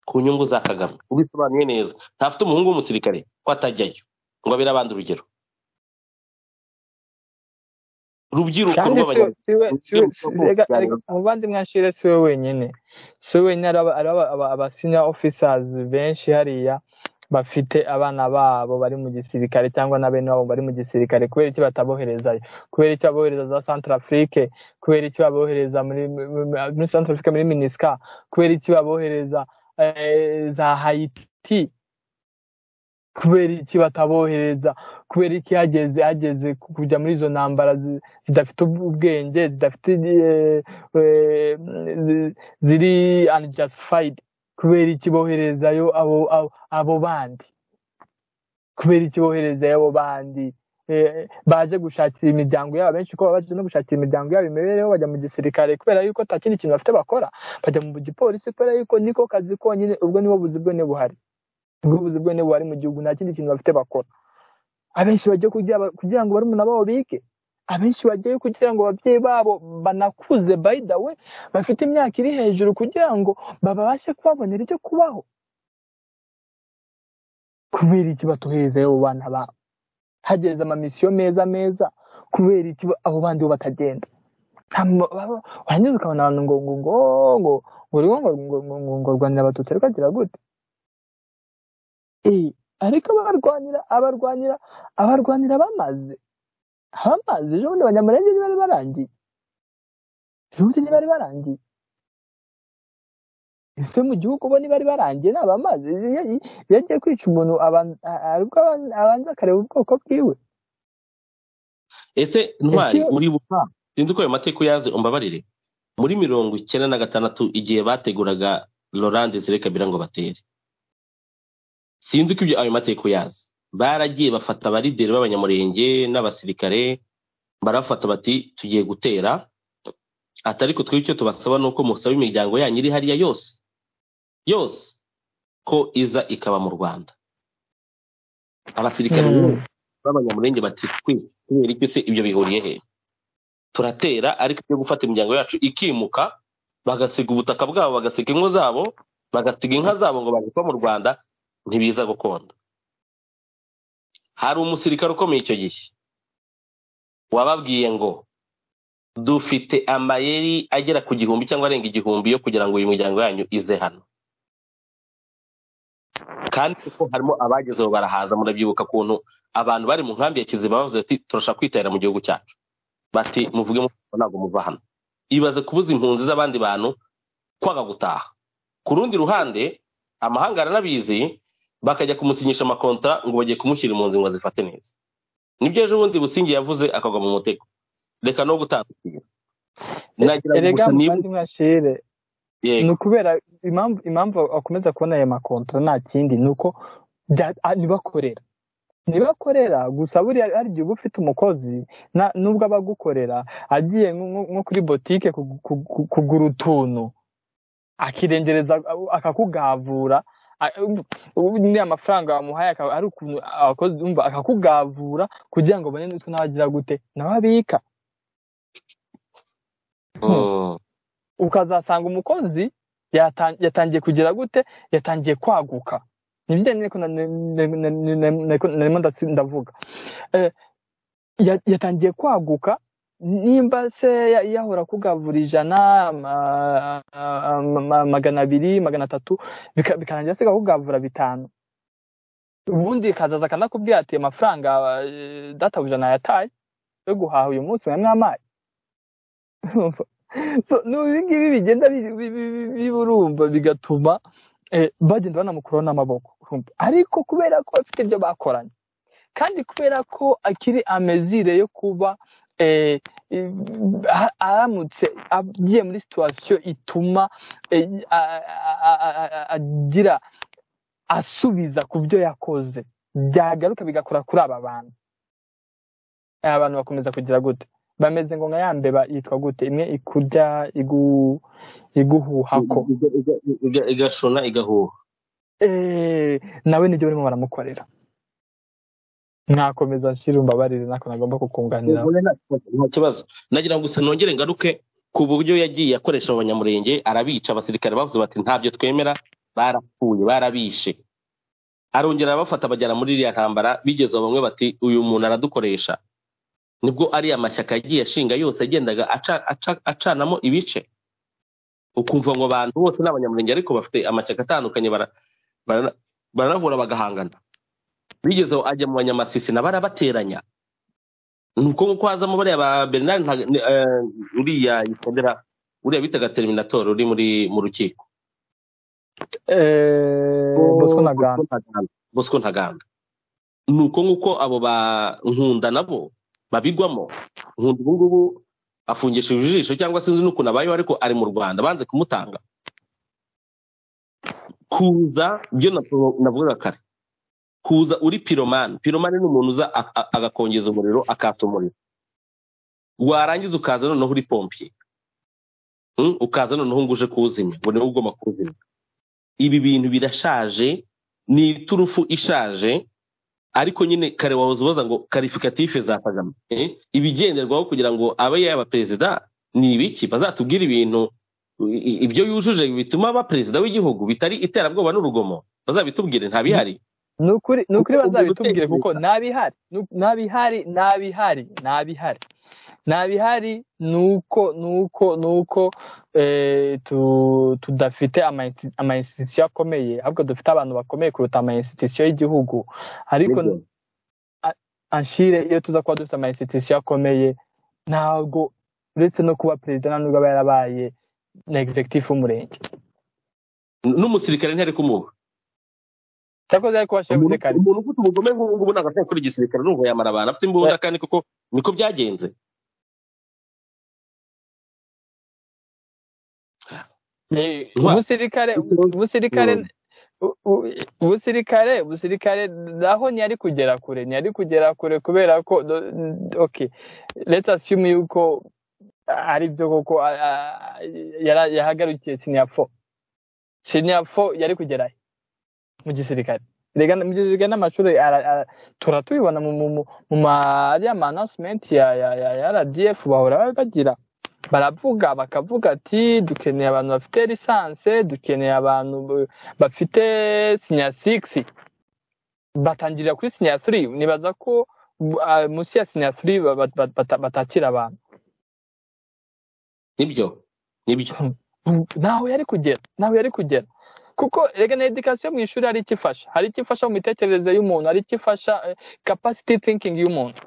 ku nyungu za Kagame ubisobanuye neza ntafite umuhungu w'umusirikare ko atajyayo ngo abere abandi urugero rubyiruko umuvandimwe ashire siwe wenyine siwe wenyine ari abasinya officers benshi hariya bafite abana babo bari mu gisirikare cyangwa na bene wabo bari mu gisirikare kubera iki bataboherezayo kubera iki babohereza za santarafurike kubera iki babohereza muri santarafurike muri minisika kubera iki babohereza za hayiti kubera iki batabohereza kubera iki hageze hageze kujya muri izo ntambara zidafite ubwenge zidafite ziri anijasifayidi kubera iki boherezayo abo bandi kubera iki boherezayo abo bandi baje gushakira imiryango yabo benshi ko baje no gushakira imiryango yabo imibereho bajya mu gisirikare kubera yuko nta kindi kintu bafite bakora bajya mu gipolisi kubera yuko niko kazi konyine ubwo nibo buzi bwone buhari ubwo buzi bwone buhari mu gihugu nta kindi kintu bafite bakora abenshi bagiye kugira ngo barumuna babo bige abenshi bagiye kugira ngo ababyeyi babo banakuze by the way bafite imyaka iri hejuru kugira ngo babashe kubabonera ibyo kubaho kubera iki batuherezayo abo bana babo hageze amamisiyo meza meza kubera iki abo bandi bo batagenda warangiza ukabona abantu ngo ngo ngo ngo ngo ngo ngo ngo rwanira abatutsi ariko agira gute ariko abarwanira abarwanira abarwanira bamaze abamaze ejo bundi abanyamurenge ntibari barangiye ejo bundi ntibari barangiye ese mu gihugu bo ntibari barangiye ni abamaze iyo agiye kwica umuntu aribwo abanza akareba ubwoko bwiwe ese ntwari uribuka sinzi ko ayo mateka uyazi umbabarire muri mirongo icyenda na gatandatu igihe bateguraga lorande zirekabira ngo batere sinzi ko ayo mateka uyazi baragiye bafata abarideri b'abanyamurenge n'abasirikare barafata bati tugiye gutera atariko twebwe icyo tubasaba ni uko musaba imiryango yanyu iri hariya yose yose ko iza ikaba mu rwanda abasirikare b'abanyamurenge bati kubera iki se ibyo bihuriye he turatera ariko ibyo gufata imiryango yacu ikimuka bagasiga ubutaka bwabo bagasiga ingo zabo bagasiga inka zabo ngo bagikwa mu rwanda ntibiza gukunda hari umusirikare ukomeye icyo gihe wababwiye ngo dufite amayeri agera ku gihumbi cyangwa arenga igihumbi yo kugira ngo uyu muryango yanyu ize hano kandi kuko harimo abagezeho barahaza murabyibuka ukuntu abantu bari mu nkambi ya kiziba bavuze ati turashaka kwitahira mu gihugu cyacu bati muvuge ntabwo muva hano ibaze kubuza impunzi z'abandi bantu kwanga gutaha ku rundi ruhande amahanga aranabizi bakajya kumusinyisha amakonta ngo bagiye kumushyira impunzi ngo azifate neza nibyo ejo bundi busingi yavuze akagwa mu mutego reka no gutandukira erega kandi mwashire ni ukubera impamvu akomeza kubona ayo makontra nta kindi ni uko ntibakorera ntibakorera gusa buriya hari igihe uba ufite umukozi nubwo aba agukorera agiye nko kuri botike kugura utuntu akirengereza akakugavura ni amafaranga wamuhaye ari ukuntu abakozi bumva akakugavura kugira ngo ubone n'utwo n'abagira gute nawe abika ukazasanga umukozi yatangiye kugira gute yatangiye kwaguka nibijyanye n'uko narimo ndavuga yatangiye kwaguka nimba se yahora akugavura ijana magana abiri magana atatu bikarangira se akakugavura bitanu ubundi kazaza akanakubwira ati amafaranga databuja nayataye yo guhaha uyu munsi mwamwaye ngibi bigenda biburumba bigatuma bagenda banamukuraho n'amaboko ariko kubera ko bafite ibyo bakoranye kandi kubera ko akiri amezire yo kuba aramutse agiye muri situwasiyo ituma agira asubiza ku byo yakoze byagaruka bigakora kuri aba bantu aba bantu bakomeza kugira gute bameze ngo nka yambeba yitwa gute imwe ikurya iguhuha ko igashona igahuha nawe nibyo barimo baramukorera mwakomeza nshyira umbabarire nako nagomba kukunganira nta kibazo nagira ngo gusa nongere ngaruke ku buryo yagiye akoresha abanyamurenge arabica abasirikare bavuze bati ntabyo twemera barapfuye barabishe arongera arabafata abajyana muri iriya ntambara bigeze bamwe bati uyu muntu aradukoresha nibwo ari amashyaka yagiye ashinga yose yagendaga acanamo ibice ukumva ngo abantu bose ni abanyamurenge ariko bafite amashyaka atandukanye baranahura bagahangana bigeze ajya mu banyamasisi na barabateranya ni uko nguko hazamo bariya ba bernard uriya yitondera uriya bitaga terminator uri muri mu rukiko bosco ntaganda bosco ntaganda ni uko nk'uko abo ba nkunda nabo babigwamo nkunda ubu ngubu afungishije ijisho cyangwa sinzi n'ukuntu abayeho ariko ari mu rwanda banze kumutanga kuza byo navuga kare kuza uri piromani piromani ni umuntu uza agakongeza umuriro akata umuriro warangiza ukaza noneho uri pompiye ukaza noneho ngo uje kuwuzimya ngo niwe ugomba kuwuzimya ibi bintu birashaje ni iturufu ishaje ariko nyine kare wahoze ubaza ngo karifikatife za kagame ibigenderwaho kugira ngo abe yaba perezida ni ibiki bazatubwira ibintu ibyo yujuje bituma aba perezida w'igihugu bitari iterabwoba n'urugomo bazabitubwire ntabihari ni ukuri bazabitubwire kuko ntabihari ntabihari ntabihari ntabihari ntabihari ni uko ni uko ni uko tudafite ama institution akomeye ahubwo dufite abantu bakomeye kuruta ama institution y'igihugu ariko anshire iyo tuza kuba dufite ama institution akomeye ntabwo uretse no kuba perezida nta nubwo aba yarabaye na executive w'umurenge n'umusirikare ntiyari kumuha cyakoze ariko washyira kare umuntu ufite ubugome nk'ubu ntabwo ashobora gukora igisirikare n'ubwo yamara abantu afite imbunda kandi kuko niko byagenze umusirikare umusirikare umusirikare umusirikare naho ntiyari kugera kure ntiyari kugera kure kubera ko oke leta ashyuma yuko ari byo koko yahagarukiye sinyapfo sinyapfo yari kugerayo mu gisirikare rega mu gisirikare n'amashuri turatubibona mu ma ariya ma annoncement ya ya RDF bahora bagira baravuga bakavuga ati dukeneye abantu bafite lisanse dukeneye abantu bafite sinya sigisi batangirira kuri sinya turi nibaza ko munsi ya sinya turi batakira abantu nibyo nibyo ntaho yari kugera ntaho yari kugera kuko rega na edikasiyo mu ishuri hari icyo ifasha hari icyo ifasha mu mitekerereze y'umuntu hari icyo ifasha kapasiti thinkingi y'umuntu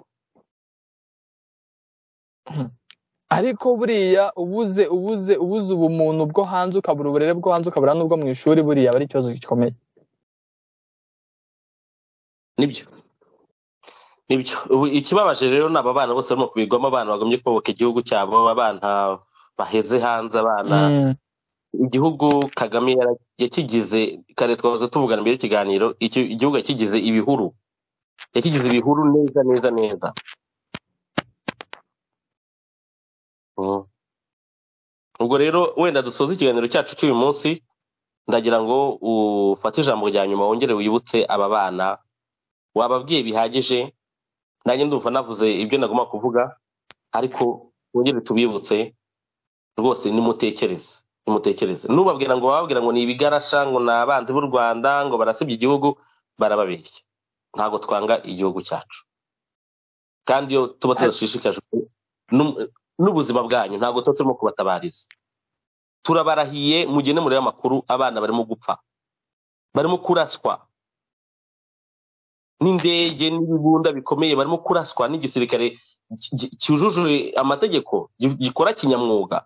ariko buriya ubuze ubuze ubuze ubumuntu bwo hanze ukabura uburere bwo hanze ukabura n'ubwo mu ishuri buriya aba ari ikibazo gikomeye nibyo nibyo ikibabaje rero ni aba bana bose barimo kubigwamo abana bagomye kubaka igihugu cyabo abana baheze hanze abana igihugu kagame yakigize kare twahoze tuvugana mbere y'ikiganiro igihugu yakigize ibihuru yakigize ibihuru neza neza neza ubwo rero wenda dusoza ikiganiro cyacu cy'uyu munsi ndagira ngo ufate ijambo rya nyuma wongere wibutse aba bana wababwiye bihagije nanjye ndumva navuze ibyo nagomba kuvuga ariko wongere tubibutse rwose nimutekereze nimutekereze nubabwira ngo bababwira ngo ni ibigarasha ngo ni abanzi b'u rwanda ngo barasebye igihugu barababeshya ntabwo twanga igihugu cyacu kandi iyo tuba tudashishikajwe n'ubuzima bwanyu ntabwo tuba turimo kubatabariza turabarahiye mugende murebe amakuru abana barimo gupfa barimo kuraswa n'indege n'ibibunda bikomeye barimo kuraswa n'igisirikare cyujuje amategeko gikora kinyamwuga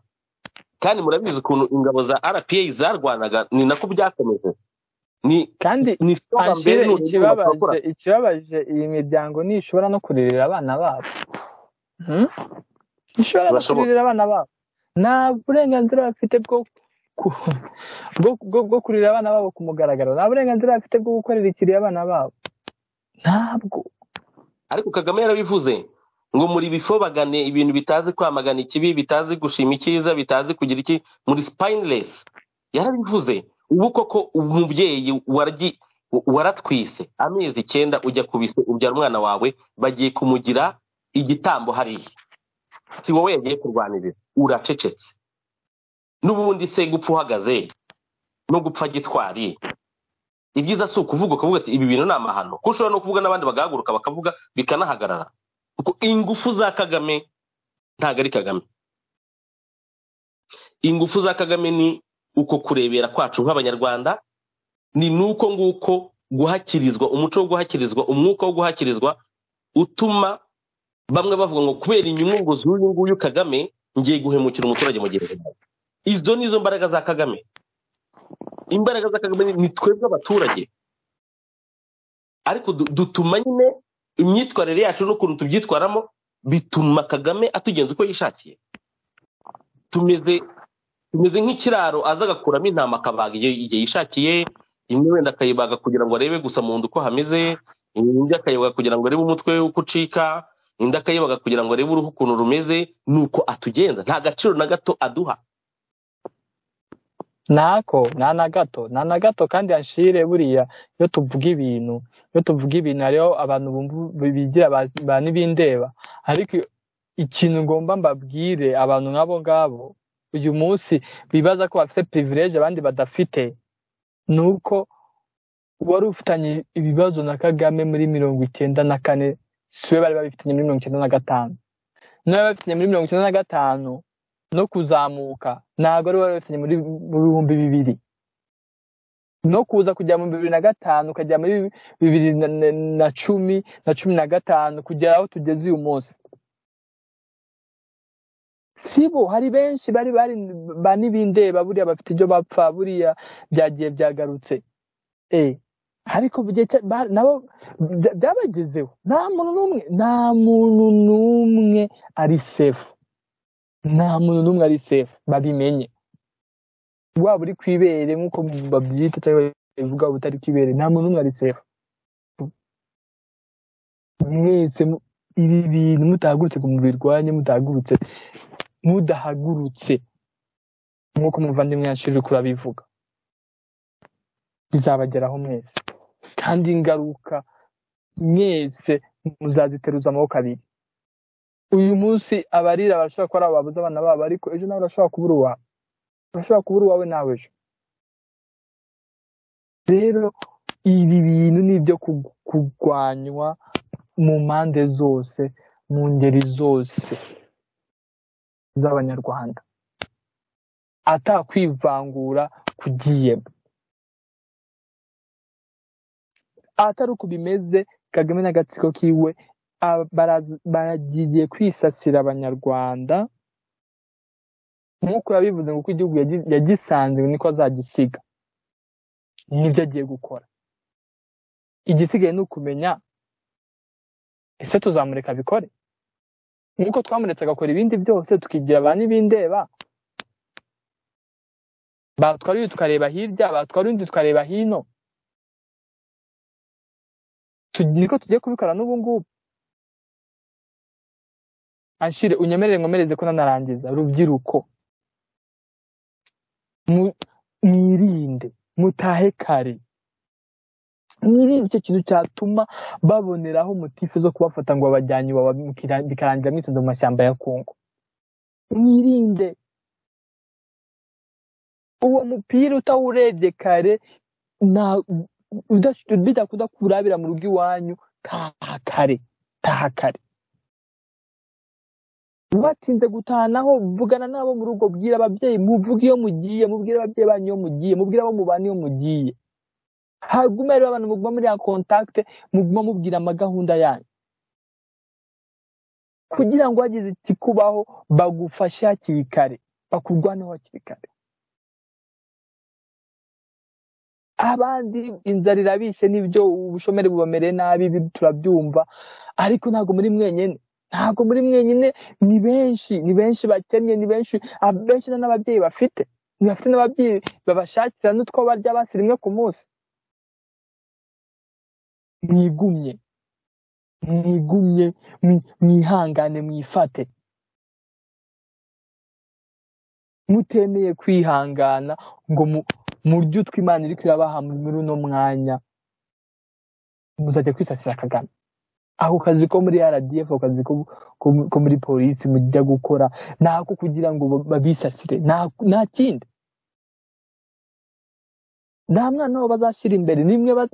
kandi murabizi ukuntu ingabo za rpa zarwanaga ni nako byakomeje kandi ikibabaje iyi miryango ntishobora no kuririra abana babo ishobora no kuririra abana babo nta burenganzira bafite bwo kurira abana babo ku mugaragaro nta burenganzira bafite bwo gukorera ikiriyo abana babo ntabwo ariko kagame yarabivuze ngo muri bifobagane ibintu bitazi kwamagana ikibi bitazi gushima icyiza bitazi kugira iki muri spineless yarabivuze ubu koko umubyeyi waratwise amezi icyenda ujya kubise ubyara umwana wawe bagiye kumugira igitambo hariya si wowe yagiye kurwanirira uracecetse n'ubundi se gupfa uhagaze no gupfa gitwari ibyiza si ukuvuga ukavuga ati ibi bintu ni amahano ko ushobora no kuvuga n'abandi bagahaguruka bakavuga bikanahagarara ingufu za kagame ntabwo ari kagame ingufu za kagame ni uko kurebera kwacu nk'abanyarwanda ni n'uko nguko guhakirizwa umuco wo guhakirizwa umwuka wo guhakirizwa utuma bamwe bavuga ngo kubera inyungu z'uyu nguyu kagame ngiye guhemukira umuturage mu gihe izo ni izo mbaraga za kagame imbaraga za kagame ni twebwe abaturage ariko dutuma nyine imyitwarire yacu n'ukuntu tubyitwaramo bituma kagame atugenza uko yishakiye tumeze tumeze nk'ikiraro aza agakuramo intama akabaga igihe yishakiye imwe wenda akayibaga kugira ngo arebe gusa mu nda uko hameze indi akayibaga kugira ngo arebe umutwe we uko ucika indi akayibaga kugira ngo arebe uruhu ukuntu rumeze nuko atugenza nta gaciro na gato aduha ntako nta na gato nta na gato kandi anshire buriya iyo tuvuga ibintu iyo tuvuga ibintu hariho abantu bigira ba n'ibindeba ariko ikintu ngomba mbabwire abantu nk'abo ngabo uyu munsi bibaza ko bafite pirivireje abandi badafite ni uko wari ufitanye ibibazo na kagame muri mirongo icyenda na kane si we bari babifitanye muri mirongo icyenda na gatanu niba babifitanye muri mirongo icyenda na gatanu no kuzamuka ntabwo ari wowe wabifitanye muri bihumbi bibiri no kuza kujya mu bibiri na gatanu ukajya muri bibiri na cumi na cumi na gatanu kugera aho tugeze uyu munsi sibo hari benshi bari bari ba n'ibindeba buriya bafite ibyo bapfa buriya byagiye byagarutse ariko nabo byabagezeho nta muntu n'umwe nta muntu n'umwe ari sefu nta muntu n'umwe ari sefu babimenye waba uri ku ibere nk'uko babyita cyangwa bivuga utari ku ibere nta muntu n'umwe ari sefu mwese ibi bintu mutahagurutse ngo mubirwanye mutahagurutse mudahagurutse nk'uko umuvandimwe yashije kurabivuga bizabageraho mwese kandi ingaruka mwese muzaziteruza amaboko abiri uyu munsi abarira barashobora kuba ari ababuze abana babo ariko ejo nawe urashobora kubura uwawe urashobora kubura uwawe nawe ejo rero ibi bintu ni ibyo kurwanywa mu mpande zose mu ngeri zose z'abanyarwanda atakwivangura kugiyemo atari uko bimeze kagame n'agatsiko kiwe baragiye kwisasira abanyarwanda nk'uko yabivuze ngo uko igihugu yagisanze niko azagisiga nibyo agiye gukora igisigaye ni ukumenya ese tuzamureka abikore nk'uko twamuretse agakora ibindi byose tukigira ba n'ibindeba batwara uyu tukareba hirya batwara undi tukareba hino niko tugiye kubikora n'ubu ngubu anshire unyemerere nkomereze ko nanarangiza rubyiruko mwirinde mutahe kare mwirinde icyo kintu cyatuma baboneraho motifu zo kubafata ngo babajyanye bikarangira mwisanze mu mashyamba ya kongo mwirinde uwo mupira utawurebye kare bidakunda kurabira mu rugo iwanyu taha kare taha kare batinze gutahanaho mvugana nabo mu rugo bwira ababyeyi muvuge iyo mugiye mubwire ababyeyi banyu iyo mugiye mubwire abo mubana iyo mugiye hagume rero abantu muguma muri ya kontakite muguma mubwira amagahunda yanyu kugira ngo hagize ikikubaho bagufashe hakiri kare bakurwaneho hakiri kare abandi inzara irabishe n'ibyo ubushomeri bubamere nabi turabyumva ariko ntabwo muri mwenyine ntabwo muri mwenyine ni benshi ni benshi bakennye ni benshi abenshi n'ababyeyi bafite bafite n'ababyeyi babashakira n'utwo barya basi rimwe ku munsi mwigumye mwigumye mwihangane mwifate mutemeye kwihangana ngo muryo utwo imana iri kurabaha muri uno mwanya muzajya kwisasira kagame ako kazi ko muri rdf ako kazi ko muri polisi mujya gukora ni ako kugira ngo babisasire nta kindi nta mwana wabo bazashyira imbere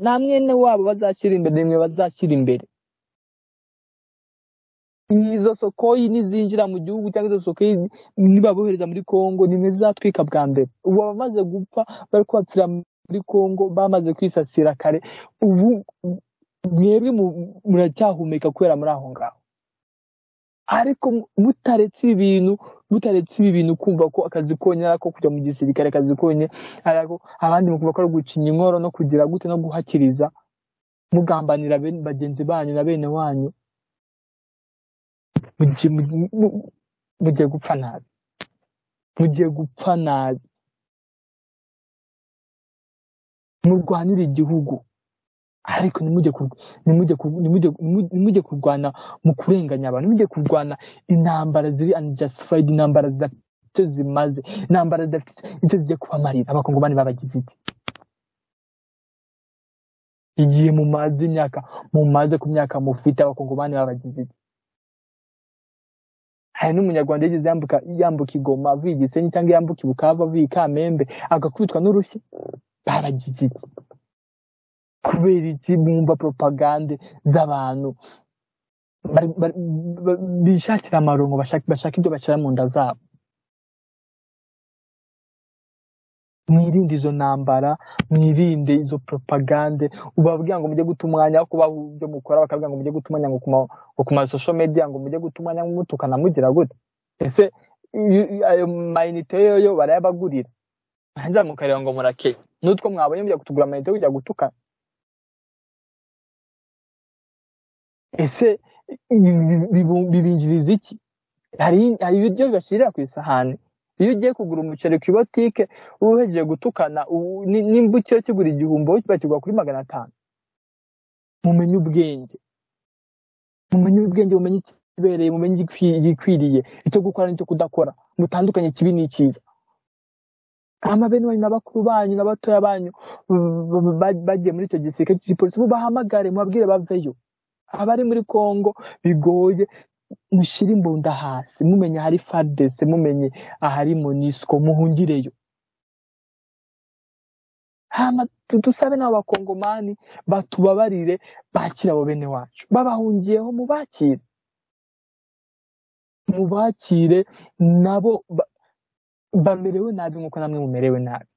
nta mwene wabo bazashyira imbere nimwe bazashyira imbere izo sokoyi nizinjira mu gihugu cyangwa izo sokoyi nibabohereza muri congo nimwe zizatwika bwa mbere ubu abamaze gupfa bari kubapfira muri congo bamaze kwisasira kare ubu mwebwe muracyahumeka kubera muri aho ngaho ariko mutaretse ibi bintu mutaretse ibi bintu kumva ko akazi konyine ari ako kujya mu gisirikare akazi konyine ari ako abandi mukumva ko ari ugucinya inkoro no kugira gute no guhakiriza mugambanira bene- bagenzi banyu na bene wanyu mugiye mu- mu- mugiye gupfa nabi mugiye gupfa nabi murwanire igihugu ariko ntimujye ku- ntimujye ku- ntimujye- ntimujye- ntimujye kurwana mu kurenganya abantu ntimujye kurwana intambara ziri unjustified intambara zidafite icyo zimaze intambara zidafite icyo zigiye kubamarira abakongomani babagize iki igihe mumaze imyaka mumaze ku myaka mufite abakongomani babagize iki hari n'umunyarwanda yigeze yambuka yambuka igoma avuye igisenyi cyangwa yambuka ibukava avuye ikamembe agakubitwa n'urushyi babagize iki kubera iki mwumva propagande z'abantu bari- bari- ba- bishakira amarongo bashaka bashaka ibyo bashyira mu nda zabo mwirinde izo ntambara mwirinde izo propagande ubabwira ngo mujye guta umwanya wo kubaho ibyo mukora bakabwira ngo mujye guta umwanya ngo ku ma- ngo ku masosho media ngo mujye guta umwanya mutukana mugira gute ese iyo- iyo- ayo mayinite yoyo barayabagurira hanze mukareba ngo murakeye n'utwo mwabonye mujya kutugura amayinite yo kujya gutukana ese ibi- bibu- bibinjiriza iki hari hari ibiryo bashyirira ku isahani iyo ugiye kugura umuceri ku ibotike uhejeje gutukana ubu- ni- nimba ukiro kigura igihumbi wowe bakigura kuri magana atanu mumenye ubwenge mumenye ubwenge mumenye ikibereye mumenye igikwi- igikwiriye icyo gukora n'icyo kudakora mutandukanye ikibi n'icyiza ama bene wanyu na bakuru banyu na batoya banyu b- b- ba- bagiye muri icyo gisirikare cy'igipolisi mubahamagare mubabwire baveyo abari muri kongo bigoye mushyire imbunda hasi mumenye ahari fardese mumenye ahari monisco muhungireyo hama tu- dusabe n'abo bakongomani batubabarire bakire abo bene wacu babahungiyeho mubakire mubakire nabo ba- bamerewe nabi nk'uko namwe mumerewe nabi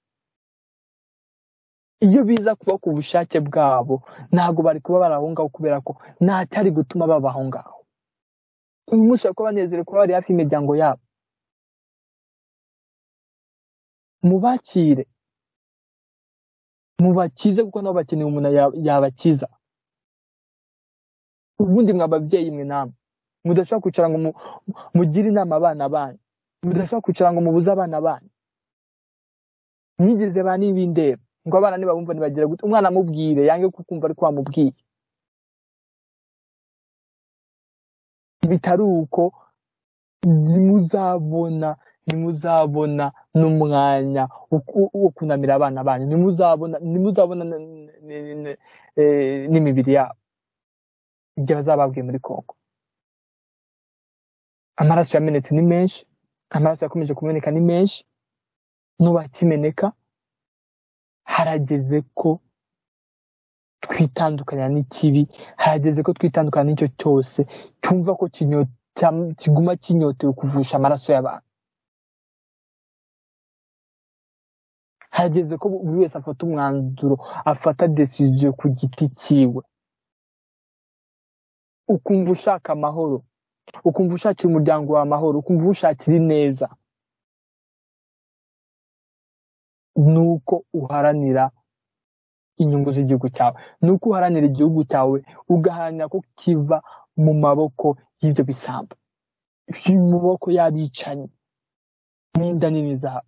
iyo biza kuba ku bushake bwabo ntabwo bari kuba barahungaho kubera ko nta cyari gutuma babaho ngaho uyu munsi bari kuba banezerewe kuba bari hafi y'imiryango yabo mubakire mubakize kuko nabo bakeneye umuntu ya- yabakiza ubundi mwa babyeyi mwe namwe mudashobora kwicara ngo mu- mugire inama abana banyu mudashobora kwicara ngo mubuze abana banyu mwigeze ba n'ibindeba ngo abana nibabumva ntibagira gute umwana amubwire yange kukumva ariko wamubwiye bitari uko ntimuzabona ntimuzabona n'umwanya wo ku- wo kunamira abana banyu ntimuzabona ntimuzabona n- n- n- eh, n'imibiri yabo igihe bazaba bavuye muri kongo amaraso yamenetse ni menshi amaraso yakomeje kumeneka ni menshi n'ubu akimeneka harageze ko twitandukanya n'ikibi harageze ko twitandukanya n'icyo cyose cyumva ko kinyo- cyam- kiguma kinyotewe kuvusha amaraso y'abantu harageze ko buri wese afata umwanzuro afata desiziyo ku giti cyiwe ukumva ushaka amahoro ukumva ushakira umuryango wawe amahoro ukumva ushakira ineza nuko uharanira inyungu z'igihugu cyawe nuko uharanira igihugu cyawe ugaharanira ko kiva mu maboko y'ibyo bisambo mu maboko y'abicanyi n'inda nini zabo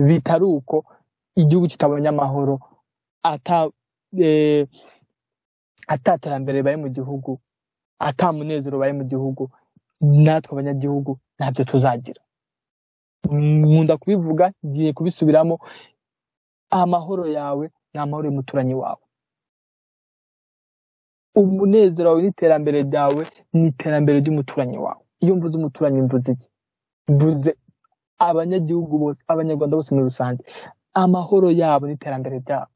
bitari uko igihugu kitabonye amahoro ata eh, ata terambere ribaye mu gihugu ata munezero ubaye mu gihugu natwe abanyagihugu ntabyo tuzagira nkunda kubivuga ngiye kubisubiramo amahoro yawe ni amahoro y'umuturanyi wawe umunezero wawe n'iterambere ryawe ni iterambere ry'umuturanyi wawe iyo mvuze umuturanyi mvuze iki mvuze abanyagihugu bose abanyarwanda bose muri rusange amahoro yabo n'iterambere ryabo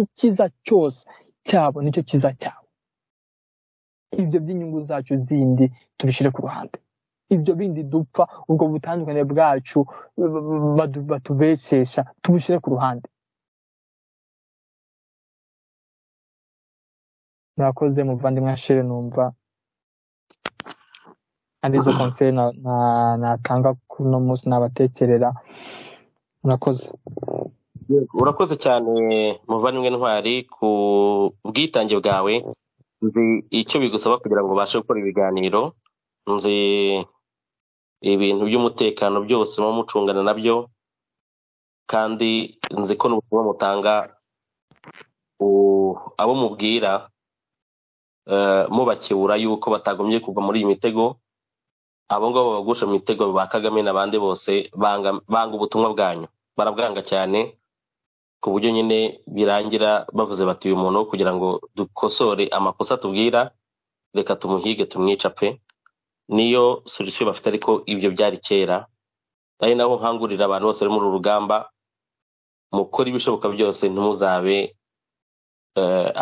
icyiza cyose cyabo nicyo cyiza cyabo ibyo by'inyungu zacu zindi tubishyire ku ruhande ibyo bindi dupfa ubwo butandukane bwacu b- b- badu- batubeshesha tubushyire ku ruhande murakoze muvandimwe ashire numva arizo konseri na- na- natanga kuri uno munsi nabatekerera murakoze urakoze cyane muvandimwe ntwari ku bwitange bwawe nzi icyo bigusaba kugira ngo ubashe gukora ibiganiro nzi ibintu by'umutekano byose muba mucungana nabyo kandi nzi ko n'ubutumwa mutanga abo mubwira mubakebura yuko batagomye kuva muri iyi mitego abo ngabo bagusha mu mitego ba kagame n'abandi bose banga ubutumwa bwanyu barabwanga cyane ku buryo nyine birangira bavuze bati uyu muntu kugira ngo dukosore amakosa tubwira reka tumuhige tumwica pe niyo solution bafite ariko ibyo byari kera ari naho nkangurira abantu bose bari muri uru rugamba mukora ibishoboka byose ntimuzabe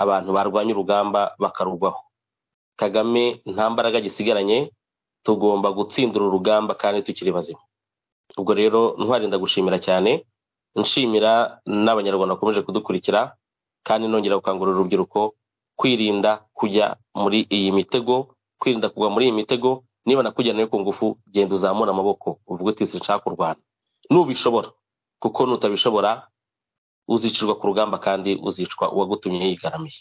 abantu barwanya urugamba bakarugwaho kagame nta mbaraga gisigaranye tugomba gutsindira urugamba kandi tukiri bazima ubwo rero ntwarinda gushimira cyane nshimira n'abanyarwanda bakomeje kudukurikira kandi nongera gukangurira urubyiruko kwirinda kujya muri iyi mitego kwirinda kugwa muri iyi mitego niba nakujyanayo ku ngufu genda uzamura amaboko uvuga uti sinshaka kurwana nubishobora kuko nutabishobora uzicirwa ku rugamba kandi uzicwa uwagutumye yigaramiye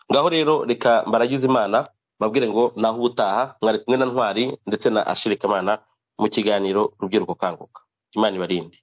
ngaho rero reka mbaragize imana babwire ngo naho ubutaha mwari kumwe na ntwari ndetse na ashirikamana mu kiganiro rubyiruko kanguka imana ibarinde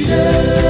yeah.